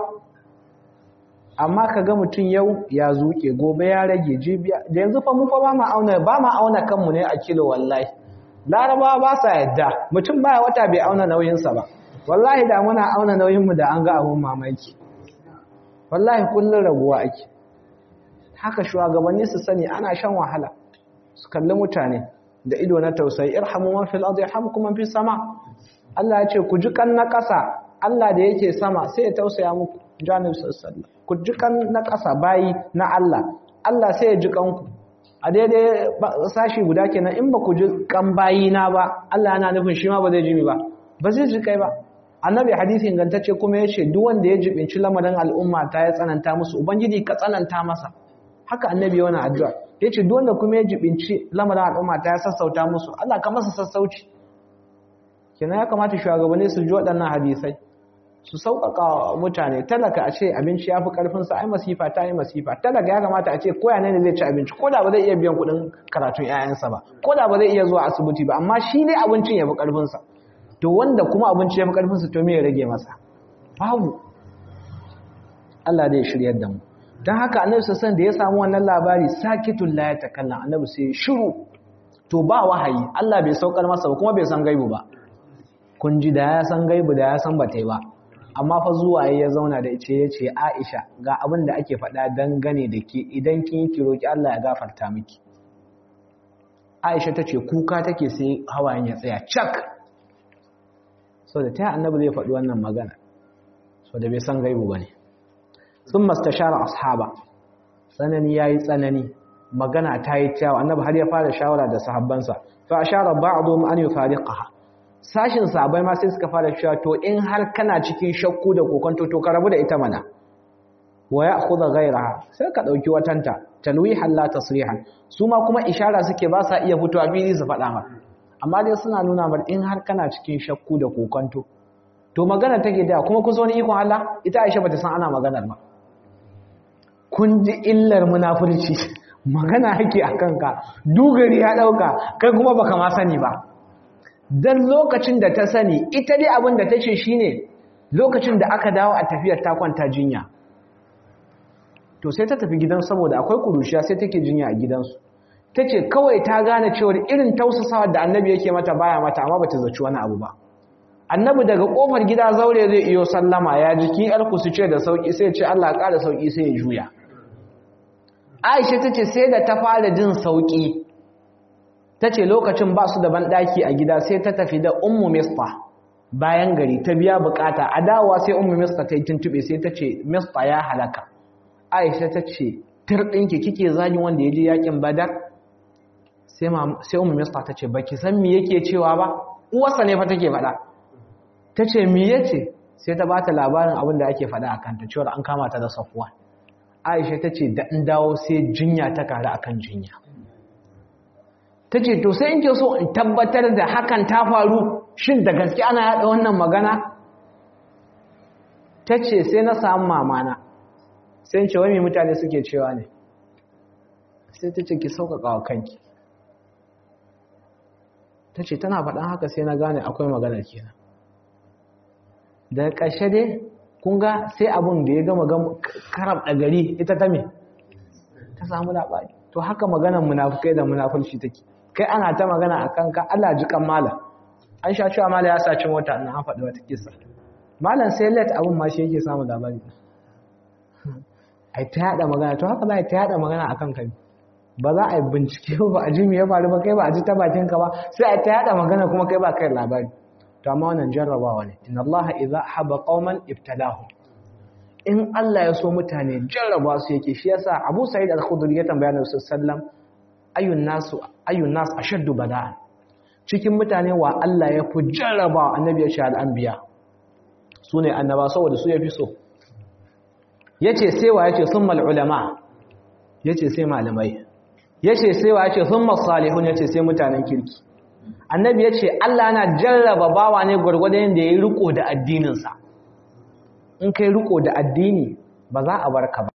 amma ka ga mutum yau ya zuke gobe ya rage jibiya da yanzu fa mu fa ba ma auna ba ma auna kanmu ne a kilo wallahi larabawa ba sa yadda mutum baya wata bai auna nauyinsa ba wallahi da muna auna nauyinmu da an ga abun mamaki wallahi kullum raguwa ake haka shugabanni su sani ana shan wahala su kalli mutane da ido na tausayi irhamu man fil ardi yarhamkum man fis sama Allah ya ce ku ji kan na ƙasa Allah da yake sama sai ya tausaya muku janib sallallahu ku ji kan na ƙasa bayi na Allah Allah sai ya ji kanku a daidai sashi guda kenan in ba ku ji kan bayina ba Allah yana nufin shi ma ba zai ji mi ba ba zai ji kai ba annabi hadisi ingantacce kuma ya ce duk wanda ya jibinci lamarin al'umma ta ya tsananta musu ubangiji ka tsananta masa haka annabi yana addu'a ya ce duk wanda kuma ya jibinci lamarin al'umma ta ya sassauta musu Allah ka masa sassauci kenan ya kamata shugabanni su ji waɗannan hadisai su sauƙaƙa mutane talaka a ce abinci ya fi ƙarfinsa ai masifa ta yi masifa talaka ya kamata a ce koya ne zai ci abinci ko da ba zai iya biyan kuɗin karatun 'ya'yansa ba ko da ba zai iya zuwa asibiti ba amma shi dai abincin ya fi ƙarfinsa to wanda kuma abinci ya fi ƙarfinsa to me ya rage masa babu Allah dai shiryar da mu don haka annabi sassan da ya samu wannan labari sakitun la ya takallan annabi sai shiru to ba wahayi Allah bai saukar masa ba kuma bai san gaibu ba kun ji da ya san gaibu da ya san bata ba amma fa zuwa ya zauna da ce ya ce Aisha ga abin da ake faɗa dangane da ke idan kin yi roki Allah ya gafarta miki Aisha ta ce kuka take sai hawayen ya tsaya cak so da ta annabi zai faɗi wannan magana so da bai san gaibu ba ne sun mastashara ashaba tsanani ya yi tsanani magana ta yi kyawa annabi har ya fara shawara da sahabbansa fa ashara ba'dhum an yufariqaha sashin sahabbai ma sai suka fara cewa to in har kana cikin shakku da kokonto to ka rabu da ita mana wa ya'khudha ghayraha sai ka dauki watanta talwihan la tasrihan su ma kuma ishara suke ba sa iya fitowa fili su faɗa ma amma dai suna nuna mar in har kana cikin shakku da kokonto to magana take da kuma kusa wani ikon Allah ita Aisha bata san ana maganar ba kun ji illar munafurci magana hake a kanka dugari ya dauka kai kuma baka ma sani ba dan lokacin da ta sani ita dai abin da tace shine lokacin da aka dawo a tafiyar ta kwanta jinya to sai ta tafi gidan saboda akwai kurushiya sai take jinya a gidansu tace kawai ta gane cewa irin tausasawa da annabi yake mata baya mata amma bata zaci wani abu ba annabi daga kofar gida zaure zai iyo sallama ya jiki yarku su ce da sauki sai ce Allah ya ƙara sauki sai ya juya Aisha tace sai da ta fara jin sauki tace lokacin ba su da banɗaki a gida sai ta tafi da ummu mista bayan gari ta biya bukata a dawowa sai ummu mista ta yi tuntube sai ta ce mista ya halaka Aisha tace tirɗinki kike zagin wanda ya je yakin badar sai sai ummu mista tace baki san me yake cewa ba uwarsa ne fa take faɗa ta ce mi ya ce sai ta ba ta labarin abin da ake faɗa a kanta cewar an kama ta da safuwa aisha ta ce da in dawo sai jinya ta karu a kan jinya ta ce to sai in ke so in tabbatar da hakan ta faru shin da gaske ana yaɗa wannan magana ta ce sai na samu mamana sai in ce wani mutane suke cewa ne sai ta ce ki sauƙaƙa wa kanki ta ce tana faɗan haka sai na gane akwai maganar kenan daga ƙarshe dai kun ga sai abin da ya gama karab da gari ita ta me ta samu labari to haka maganar munafukai da munafurci take kai ana ta magana a kanka Allah ji kan malam an sha cewa malam ya saci mota na an faɗi wata kisa malam sai let abin ma shi yake samu labari ai ta yada magana to haka za a ta yada magana a kanka ba za a yi bincike ba a ji me ya faru ba kai ba a ji ta bakinka ba sai a ta yada magana kuma kai ba kai labari to amma wannan jarrabawa ne inna allaha idza haba qauman ibtalahu in Allah ya so mutane jarraba su yake shi yasa Abu Sa'id al-Khudri ya tambaya Nabi sallallahu ayyun nasu ayyun nas ashaddu bala'an cikin mutane wa Allah ya fi jarraba annabi ya ce al-anbiya sune annaba saboda su yafi so yace sai wa yace summal ulama yace sai malamai yace sai wa yace summas salihun yace sai mutanen kirki annabi ya ce Allah na jarraba bawa ne gwargwadon yadda ya yi riko da addininsa in kai riko da addini ba za a barka ba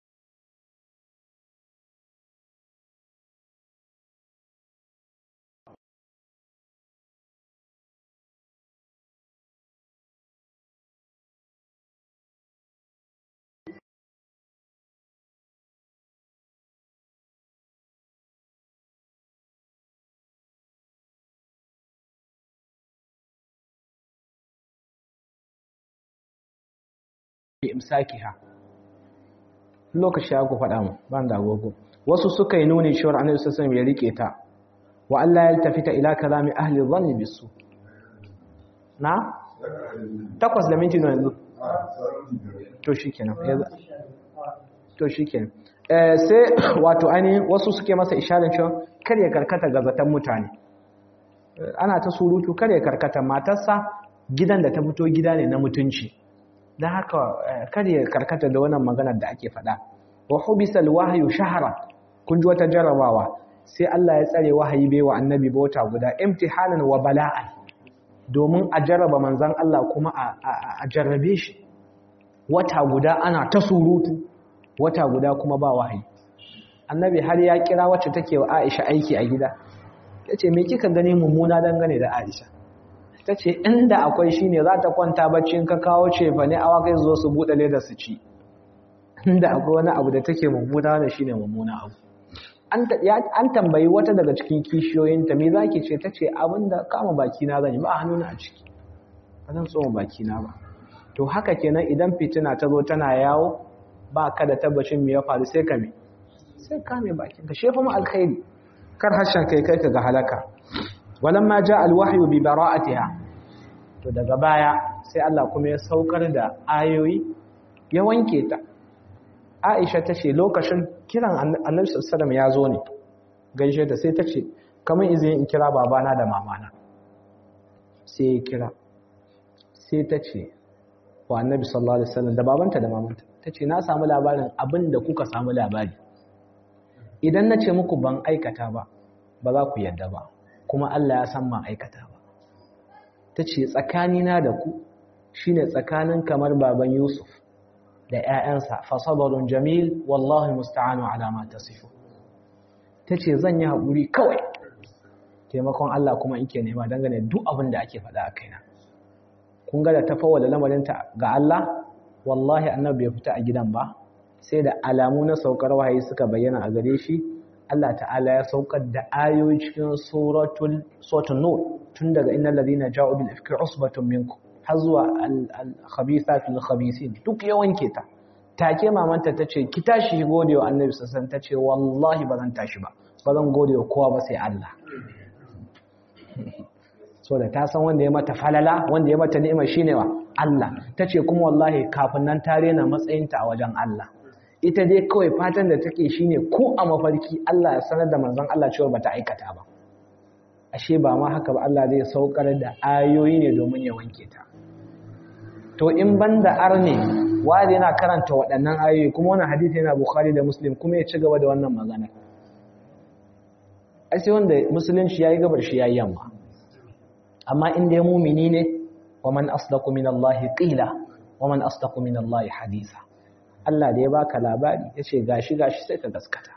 imsakiha lokaci ya ku faɗa mu ban da agogo wasu suka yi nuni cewar annabi sallallahu alaihi ya rike ta wa Allah ya tafita ila kalami ahli dhanni bisu na takwas da minti yanzu to shikenan to shikenan sai wato ainihin wasu suke masa isharin cewa kar ya karkata ga zaton mutane ana ta surutu kar ya karkata matarsa gidan da ta fito gida ne na mutunci don haka kar ya karkata da wannan maganar da ake faɗa wa hubisal wahyu shahara kun ji wata jarabawa sai Allah ya tsare wahayi bai wa annabi ba wata guda imtihanan wa bala'an domin a jarraba manzon Allah kuma a jarrabe shi wata guda ana ta surutu wata guda kuma ba wahayi annabi har ya kira wacce take wa Aisha aiki a gida tace me kika gani mummuna dangane da Aisha tace inda akwai shine za ta kwanta bacci in ka kawo ce fa ne awa kai zo su bude leda su ci inda akwai wani abu da take mummuna da shine mummuna abu an tambayi wata daga cikin kishiyoyinta me zaki ce tace abinda kama baki na zan yi ba hannuna a ciki ba zan tsoma baki na ba to haka kenan idan fitina ta zo tana yawo ba ka da tabbacin me ya faru sai ka me sai ka me bakin ka shefa mu alkhairi kar harshen kai kai ka ga halaka walamma ja alwahyu bi bara'atiha to daga baya sai Allah kuma ya saukar da ayoyi ya wanke ta Aisha ta ce lokacin kiran Annabi sallallahu ya zo ne gaishe ta sai ta ce kamar izini in kira babana da mamana sai ya kira sai ta ce wa Annabi sallallahu alaihi wasallam da babanta da mamanta ta ce na samu labarin abin da kuka samu labari idan na ce muku ban aikata ba ba za ku yadda ba kuma Allah ya san ma aikata ba ta ce tsakanina da ku shine tsakanin kamar baban Yusuf da ‘ya'yansa fasabarun jamil wallahi musta'anu alama ta sifo ta ce zan yi haƙuri kawai taimakon Allah kuma ike nema dangane duk abin da ake faɗa a kaina kun ga da ta da lamarinta ga Allah wallahi annabi ya fita a gidan ba sai da alamu na saukar wahayi suka bayyana a gare shi Allah ta'ala ya saukar da ayoyi cikin suratul suratul nur tun daga innal ladina ja'u bil ifki usbatun minkum har zuwa al-khabithat lil-khabisin duk ya wanke ta take mamanta tace ki tashi gode wa annabi sallallahu tace wallahi ba zan tashi ba ba zan gode wa kowa ba sai Allah so da ta san wanda ya mata falala wanda ya mata ni'ima shine wa Allah tace kuma wallahi kafin nan ta rena matsayinta a wajen Allah ita dai kawai fatan da take shine ko a mafarki Allah ya sanar da manzon Allah cewa bata aikata ba ashe ba ma haka ba Allah zai saukar da ayoyi ne domin ya wanke ta to in banda arne wanda yana karanta waɗannan ayoyi kuma wannan hadisi yana Bukhari da Muslim kuma ya ci gaba da wannan magana ai sai wanda musulunci yayi gabar shi yayi yamma amma in dai mumini ne wa man asdaqu min Allah qila wa man asdaqu min Allah hadisa Allah da ya baka labari yace gashi gashi sai ka gaskata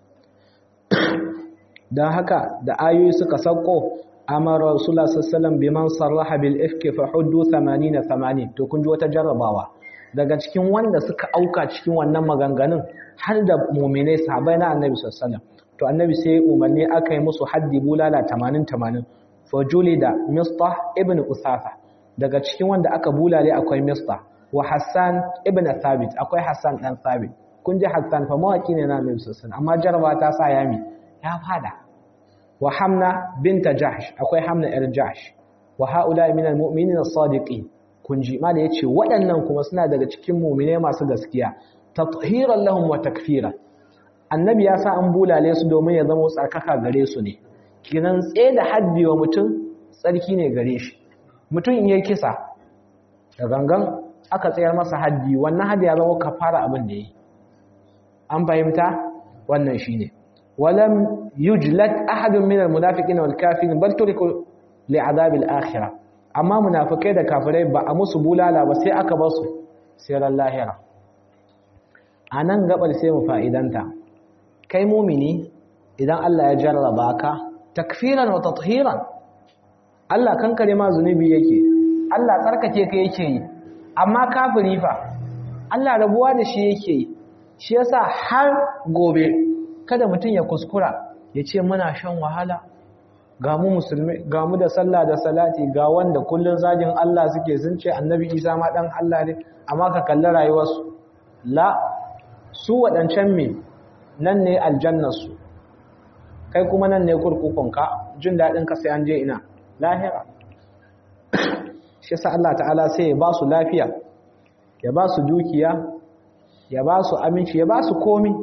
dan haka da ayoyi suka sauko amara rasulullah sallallahu biman sarraha bil ifki fa huddu 80 80 to kun ji wata jarrabawa daga cikin wanda suka auka cikin wannan maganganun har da mu'minai sahabbai na annabi sallallahu to annabi sai umarni aka yi musu haddi bulala 80 80 fa julida mistah ibn usafa daga cikin wanda aka bulale akwai mistah wa hassan ibn thabit akwai hassan dan thabit kun ji hassan fa mawaki ne na annabi sallallahu amma jarraba ta sa yami ya fada wa hamna binta jahsh akwai hamna yar jahsh wa haula min almu'minin as-sadiqin kunji ma da yace waɗannan kuma suna daga cikin mu'mine masu gaskiya tathiran lahum wa takfira annabi ya sa an bulale su domin ya zama tsarkaka gare su ne kinan tsaye da haddi wa mutum tsarki ne gare shi mutum in yayi kisa da gangan aka tsayar masa haddi wannan haddi ya zama kafara abin da yi an fahimta wannan shine ولم يجلد أحد من المنافقين والكافرين بل تركوا لعذاب الآخرة أما منافقين da kafirai ba a musu bulala ba sai aka basu sai ran lahira anan gabar sai mu fa'idanta kai mumini idan Allah ya jarraba ka takfiran wa tathiran Allah kankare ma zunubi yake Allah tsarkake ka yake yi amma kafiri fa Allah rabuwa da shi yake yi shi yasa har gobe kada mutum ya kuskura ya ce muna shan wahala ga mu musulmi ga mu da sallah da salati ga wanda kullun zagin Allah suke sun ce annabi Isa ma dan Allah ne amma ka kalli rayuwarsu la su waɗancan me nan ne aljannarsu kai kuma nan ne kurkukunka jin daɗin ka sai an je ina lahira shi yasa Allah ta'ala sai ya ba su lafiya ya ba su dukiya ya ba su aminci ya ba su komi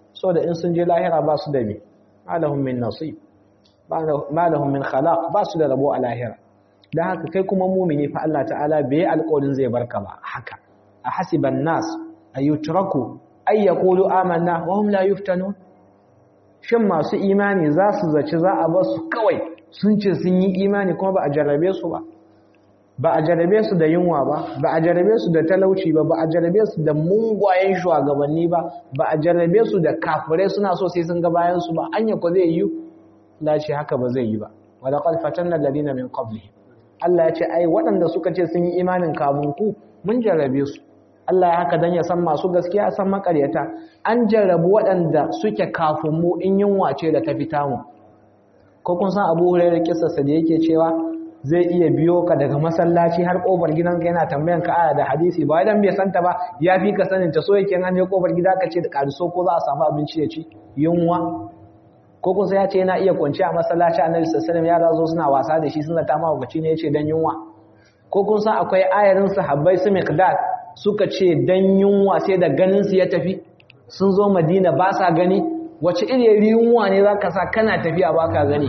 saboda in sun je lahira ba su da me malahum min nasib malahum min khalaq ba su da rabo a lahira dan haka kai kuma mumini fa Allah ta'ala bai alƙawarin zai barka ba haka a hasiban nas ayutraku ay yaqulu amanna wa hum la yuftanun shin masu imani za su zaci za a ba su kawai sun ce sun yi imani kuma ba a jarrabe su ba ba a jarrabe su da yunwa ba ba a jarrabe su da talauci ba ba a jarrabe su da mungwayen shugabanni ba ba a jarrabe su da kafirai suna so sai sun ga bayan su ba anya ko zai yi lace haka ba zai yi ba wa laqad fatanna alladhina min qablihim Allah ya ce ai waɗanda suka ce sun yi imanin kafin ku mun jarrabe su Allah ya haka dan ya san masu gaskiya san makaryata an jarrabu waɗanda suke kafin mu in yunwa ce da ta fita mu ko kun san Abu Hurairah kissarsa da yake cewa zai iya biyo ka daga masallaci har kofar gidanka yana tambayan ka aya da hadisi ba idan bai santa ba ya fi ka sanin ta so yake an je kofar gida ka ce da kariso ko za a samu abinci ya ci yunwa ko kun ya ce yana iya kwanci a masallaci annabi sallallahu alaihi wasallam ya zo suna wasa da shi suna ta ma ne yace dan yunwa ko kun san akwai ayarin sahabbai su miqdad suka ce dan yunwa sai da ganin su ya tafi sun zo madina ba sa gani wace iri yunwa ne zaka sa kana tafiya baka gani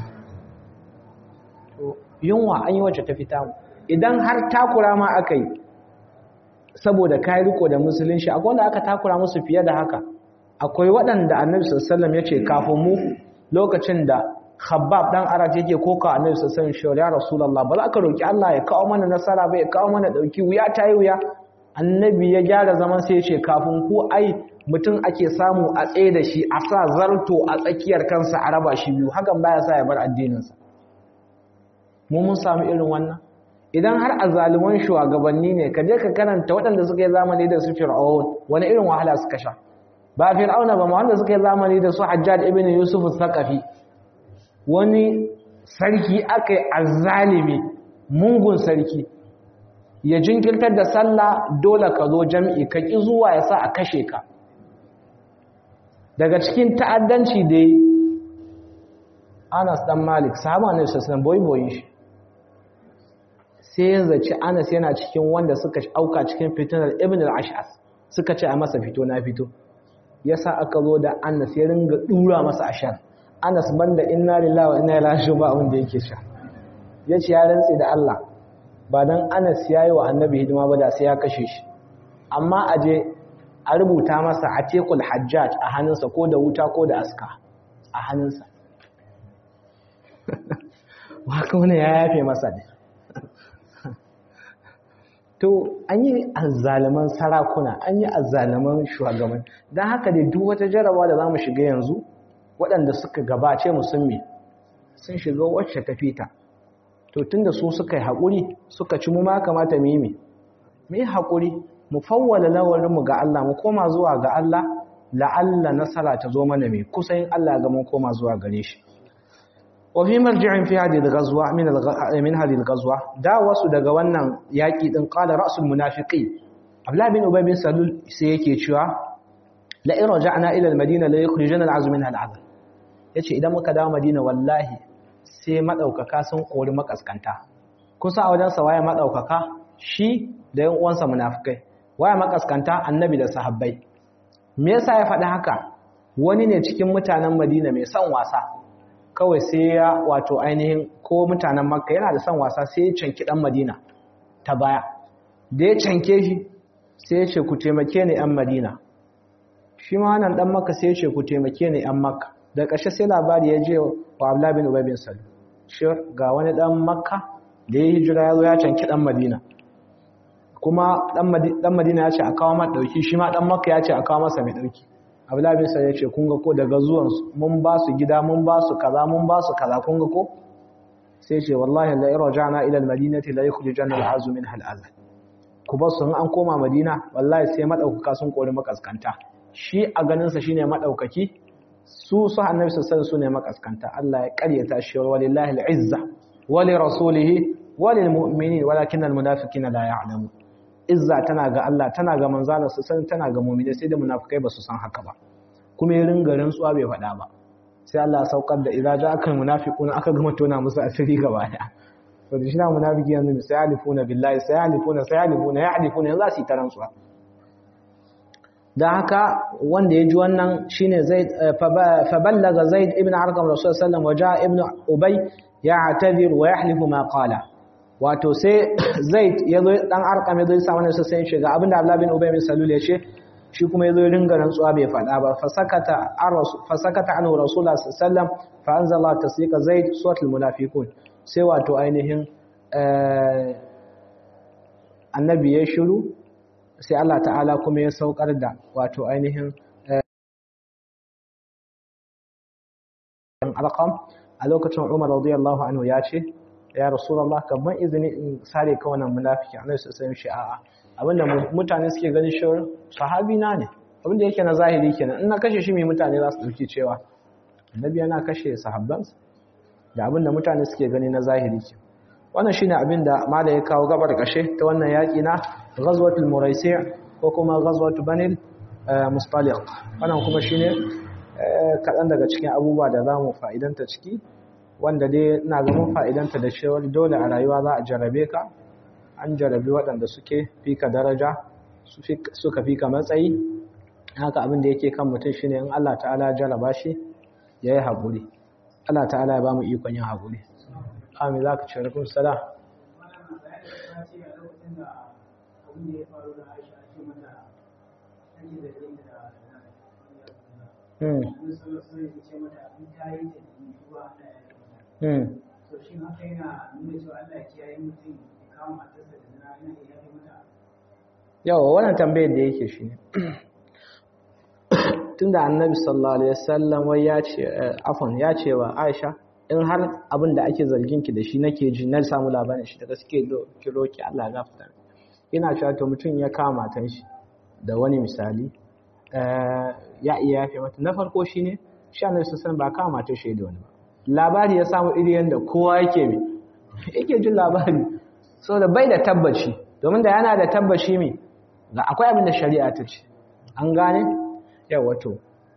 yunwa an yi wacce ta fita mu idan har takura ma aka yi saboda kayi riko da musulunci akwai wanda aka takura musu fiye da haka akwai waɗanda annabi sallallahu ya ce kafin mu lokacin da khabbab dan araj yake koka annabi sallallahu alaihi wasallam ya rasulullah ba za ka roki Allah ya kawo mana nasara ba ya kawo mana dauki wuya ta yi wuya annabi ya gyara zaman sai ya ce kafin ku ai mutum ake samu a tsaye da shi a sa zarto a tsakiyar kansa a raba shi biyu hakan baya sa ya bar addininsa mu mun samu irin wannan idan har azzaluman shugabanni ne ka je ka karanta waɗanda suka yi zamani da su fir'aun wani irin wahala suka sha ba fir'auna ba ma wanda suka yi zamani da su hajjaj ibn yusuf al-thaqafi wani sarki aka yi azzalimi mungun sarki ya jinkirtar da sallah dole ka zo jam'i ka ki zuwa ya sa a kashe ka daga cikin ta'addanci dai Anas dan Malik sahaba ne sallallahu boyi boyi shi sai ya zaci Anas yana cikin wanda suka auka cikin fitinar Ibn al-Ash'as suka ce a masa fito na fito yasa aka zo da Anas ya ringa dura masa ashar Anas banda inna lillahi wa inna ilaihi raji'un ba wanda yake sha yace ya rantsi da Allah ba dan Anas yayi wa Annabi hidima ba da sai ya kashe shi amma aje a rubuta masa atiqul hajjaj a hannunsa ko da wuta ko da aska a hannunsa waka wani ya yafe masa ne to an yi azzaliman sarakuna an yi azzaliman shugaban don haka dai duk wata jarabawa da za mu shiga yanzu waɗanda suka gabace musulmi sun shiga wacce ta fita to tunda su suka yi haƙuri suka ci mu ma kamata mu yi mu yi haƙuri mu fawwala lawarinmu ga Allah mu koma zuwa ga Allah la'alla nasara ta zo mana mai kusa yin Allah ga mun koma zuwa gare shi wa fi marji'in fi hadhihi al-ghazwa min min hadhihi al-ghazwa da wasu daga wannan yaki din qala ra'sul munafiqin Abdullah bin Ubay bin Salul sai yake cewa la in raja'na ila al-Madina la yukhrijana al-'azm minha al-'adl yace idan muka dawo Madina wallahi sai madaukaka sun kori makaskanta kusa a wajen sa waye madaukaka shi da yan uwansa munafikai waye makaskanta annabi da sahabbai me yasa ya faɗi haka wani ne cikin mutanen Madina mai son wasa kawai sai ya wato ainihin ko mutanen Makka yana da son wasa sai ya canki dan Madina ta baya da ya canke shi sai ya ce ku taimake ni yan Madina shi ma wannan dan Makka sai ya ce ku taimake ni yan Makka da ƙarshe sai labari ya je wa Abdullah bin Ubay bin Salul shi ga wani dan Makka da ya hijira ya zo ya canki dan Madina kuma dan Madina ya ce a kawo mata dauki shi ma dan Makka ya ce a kawo masa mai dauki Abdullahi bin Sa'id ya ce kun ga ko daga zuwan su mun ba su gida mun ba su kaza mun ba su kaza kun ga ko sai ce wallahi la irja'na ila al-madinati la yukhrijanna al-azu minha al-adha ku ba su an koma Madina wallahi sai madaukaka sun kori makaskanta shi a ganin sa shine madaukaki su su annabi sallallahu su ne makaskanta Allah ya karyata shi walillahi al-izza wa li rasulihi wa lil mu'minin walakin al-munafiqina la ya'lamun izza tana ga Allah tana ga manzala su san tana ga mu'mini sai da munafikai ba su san haka ba kuma ya ringa rantsuwa bai faɗa ba sai Allah ya saukar da idza ja'aka almunafiquna aka gama tona musu asiri gaba daya to da shi na munafiki yanzu sai alifuna billahi sai alifuna sai alifuna ya alifuna yanzu su yi ta rantsuwa da haka wanda ya ji wannan shine zaid fa ballaga zaid ibn arqam rasul sallallahu alaihi wasallam ibn ubay ya'tadhir wa yahlifu ma qala wato sai zaid yazo dan arqam yazo ya samu ne sai shiga abinda abdullah bin ubay bin salul ya ce shi kuma yazo ringa rantsuwa bai fada ba fa sakata ar-rasul fa sakata anhu rasulullah sallallahu alaihi wasallam fa anzala tasdiqa zaid suratul munafiqun sai wato ainihin annabi ya shiru sai Allah ta'ala kuma ya saukar da wato ainihin alqam a lokacin Umar radiyallahu anhu ya ce ya rasulullah kamar izini in sare ka wannan munafiki annabi sai ya ce a'a abinda mutane suke ganin shi sahabi na ne abinda yake na zahiri kenan in na kashe shi mai mutane za su dauki cewa annabi yana kashe sahabbansa da abinda mutane suke gani na zahiri ke wannan shine abinda mala ya kawo gabar kashe ta wannan yaki na ghazwatul muraisi' ko kuma ghazwatul banil mustaliq wannan kuma shine kadan daga cikin abubuwa da zamu fa'idanta ciki wanda dai ina ga mun fa'idanta da cewa dole a rayuwa za a jarabe ka an jarabi waɗanda suke fika daraja suka fika matsayi haka abin da yake kan mutum shine in Allah ta'ala jaraba shi yayi haƙuri Allah ta'ala ya ba mu ikon yin haƙuri amin za ka ce rikun sala yawa wannan tambayar da yake shi ne tunda annabi sallallahu alaihi wasallam wai ya ce afon ya ce wa Aisha in har abin da ake zargin ki da shi nake ji na samu labarin shi da gaske ki roki Allah ya gafarta ina cewa to mutum ya kama matan shi da wani misali ya iya yafe mata na farko shine shi annabi sallallahu ba kama matan shi da wani ba labari ya samu iri yanda kowa yake mi yake jin labari saboda bai da tabbaci domin da yana da tabbaci mi ga akwai abin da shari'a ta ce an gane yawa to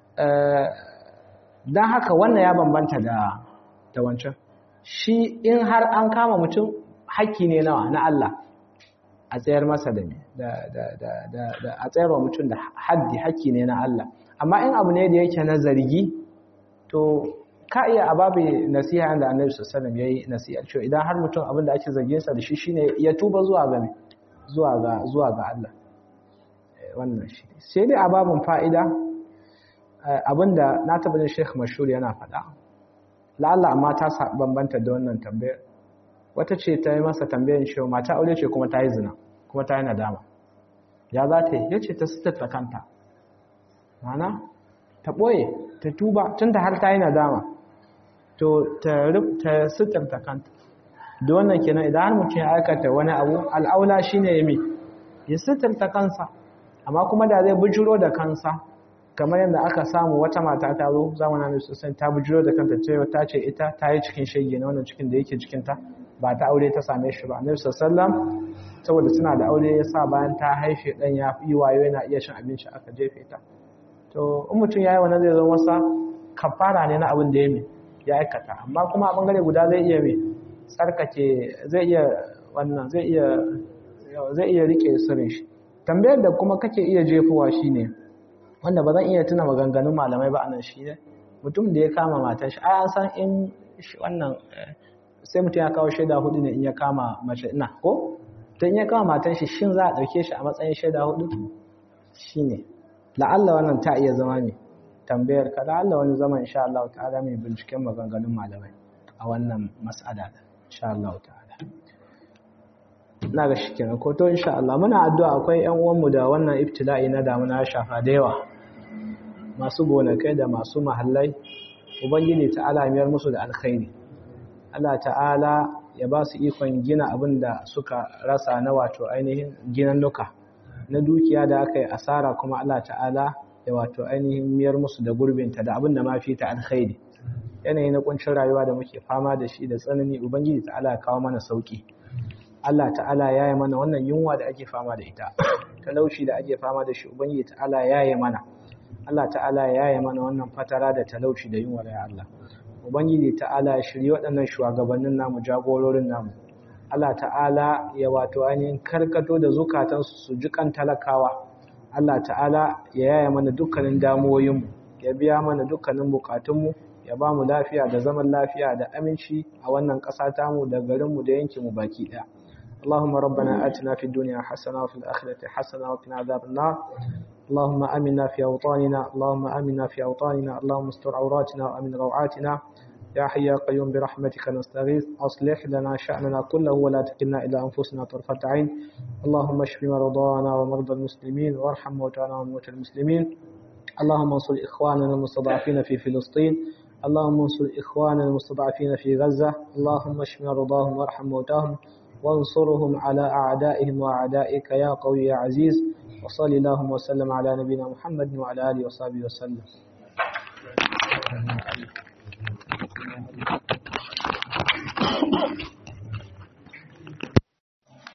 don haka wannan ya bambanta da da wancan shi in har an kama mutum haƙƙi ne nawa na Allah a tsayar masa da me da da da da da a tsayar wa mutum da haddi haƙƙi ne na Allah amma in abu ne da yake na zargi to ka iya ababe nasiha da Annabi sallallahu alaihi wasallam yayi nasiha cewa idan har mutum abin da ake zargin sa da shi shine ya tuba zuwa ga zuwa ga zuwa ga Allah wannan shi sai dai ababun fa'ida abinda na taɓa jin Sheikh Mashhur yana faɗa la'alla amma ta bambanta da wannan tambayar wata ce ta yi masa tambayar cewa mata aure ce kuma ta yi zina kuma ta yi nadama ya za ta yi ya ce ta sitarta kanta mana ta ɓoye ta tuba tun da har ta yi nadama to ta sitarta kanta da wannan kenan idan har mutum ya aikata wani abu al'aula shi ne ya mi ya sitarta kansa amma kuma da zai bujiro da kansa kamar yadda aka samu wata mata ta zo zamanin da sosai ta bujiro da kanta cewa ta ce ita ta yi cikin shege na wannan cikin da yake cikinta ba ta aure ta same shi ba annabi sallam saboda suna da aure ya sa bayan ta haife dan ya yi wayo yana iya cin abinci aka jefe ta to in mutum yayi wannan zai zama masa kafara ne na abin da ya mi ya aikata amma kuma a bangare guda zai iya mai tsarkake zai iya wannan zai iya zai iya rike sirrin shi tambayar da kuma kake iya jefowa shine wanda ba zan iya tuna maganganun malamai ba anan shi ne mutum da ya kama matar shi ai an san in wannan sai mutum ya kawo shaida hudu ne in ya kama mace ina ko to in ya kama matar shi shin za a dauke shi a matsayin shaida hudu shine la'alla wannan ta iya zama ne tambayar ka la'alla wani zaman insha Allah ta'ala mai binciken maganganun malamai a wannan mas'ala insha Allah ta'ala na ga shi kenan ko to insha Allah muna addu'a akwai ƴan uwanmu da wannan ibtila'i na damuna ya shafa da yawa masu gonakai da masu mahallai ubangiji ta'ala miyar musu da alkhairi Allah ta'ala ya ba su ikon gina abin da suka rasa na wato ainihin ginannuka na dukiya da aka yi asara kuma Allah ta'ala ya wato ainihin miyar musu da gurbinta da abin da ma fi ta alkhairi yanayi na kuncin rayuwa da muke fama da shi da tsanani ubangiji ta'ala ya kawo mana sauki Allah ta'ala ya yi mana wannan yunwa da ake fama da ita talauci da ake fama da shi ubangiji ta'ala ya yi mana Allah ta'ala ya yi mana wannan fatara da talauci da yunwa ya Allah ubangiji ta'ala ya shirye waɗannan shugabannin namu jagororin namu Allah ta'ala ya wato ainihin karkato da zukatansu su ji kan talakawa Allah ta'ala ya yaya mana dukkanin damuwoyinmu ya biya mana dukkanin bukatunmu ya ba mu lafiya da zaman lafiya da aminci a wannan ƙasa tamu da garinmu da yankinmu baki ɗaya اللهم ربنا آتنا في الدنيا حسنة وفي الآخرة حسنة وقنا عذاب النار اللهم آمنا في أوطاننا اللهم آمنا في أوطاننا اللهم استر عوراتنا وأمن روعاتنا يا حي يا قيوم برحمتك نستغيث أصلح لنا شأننا كله ولا تكلنا إلى أنفسنا طرفة عين اللهم اشف مرضانا ومرضى المسلمين وارحم موتانا وموتى المسلمين اللهم انصر إخواننا المستضعفين في فلسطين اللهم انصر إخواننا المستضعفين في غزة اللهم اشف مرضاهم وارحم موتاهم وانصرهم على أعدائهم وأعدائك يا قوي يا عزيز وصل اللهم وسلم على نبينا محمد وعلى آله وصحبه وسلم Thank you.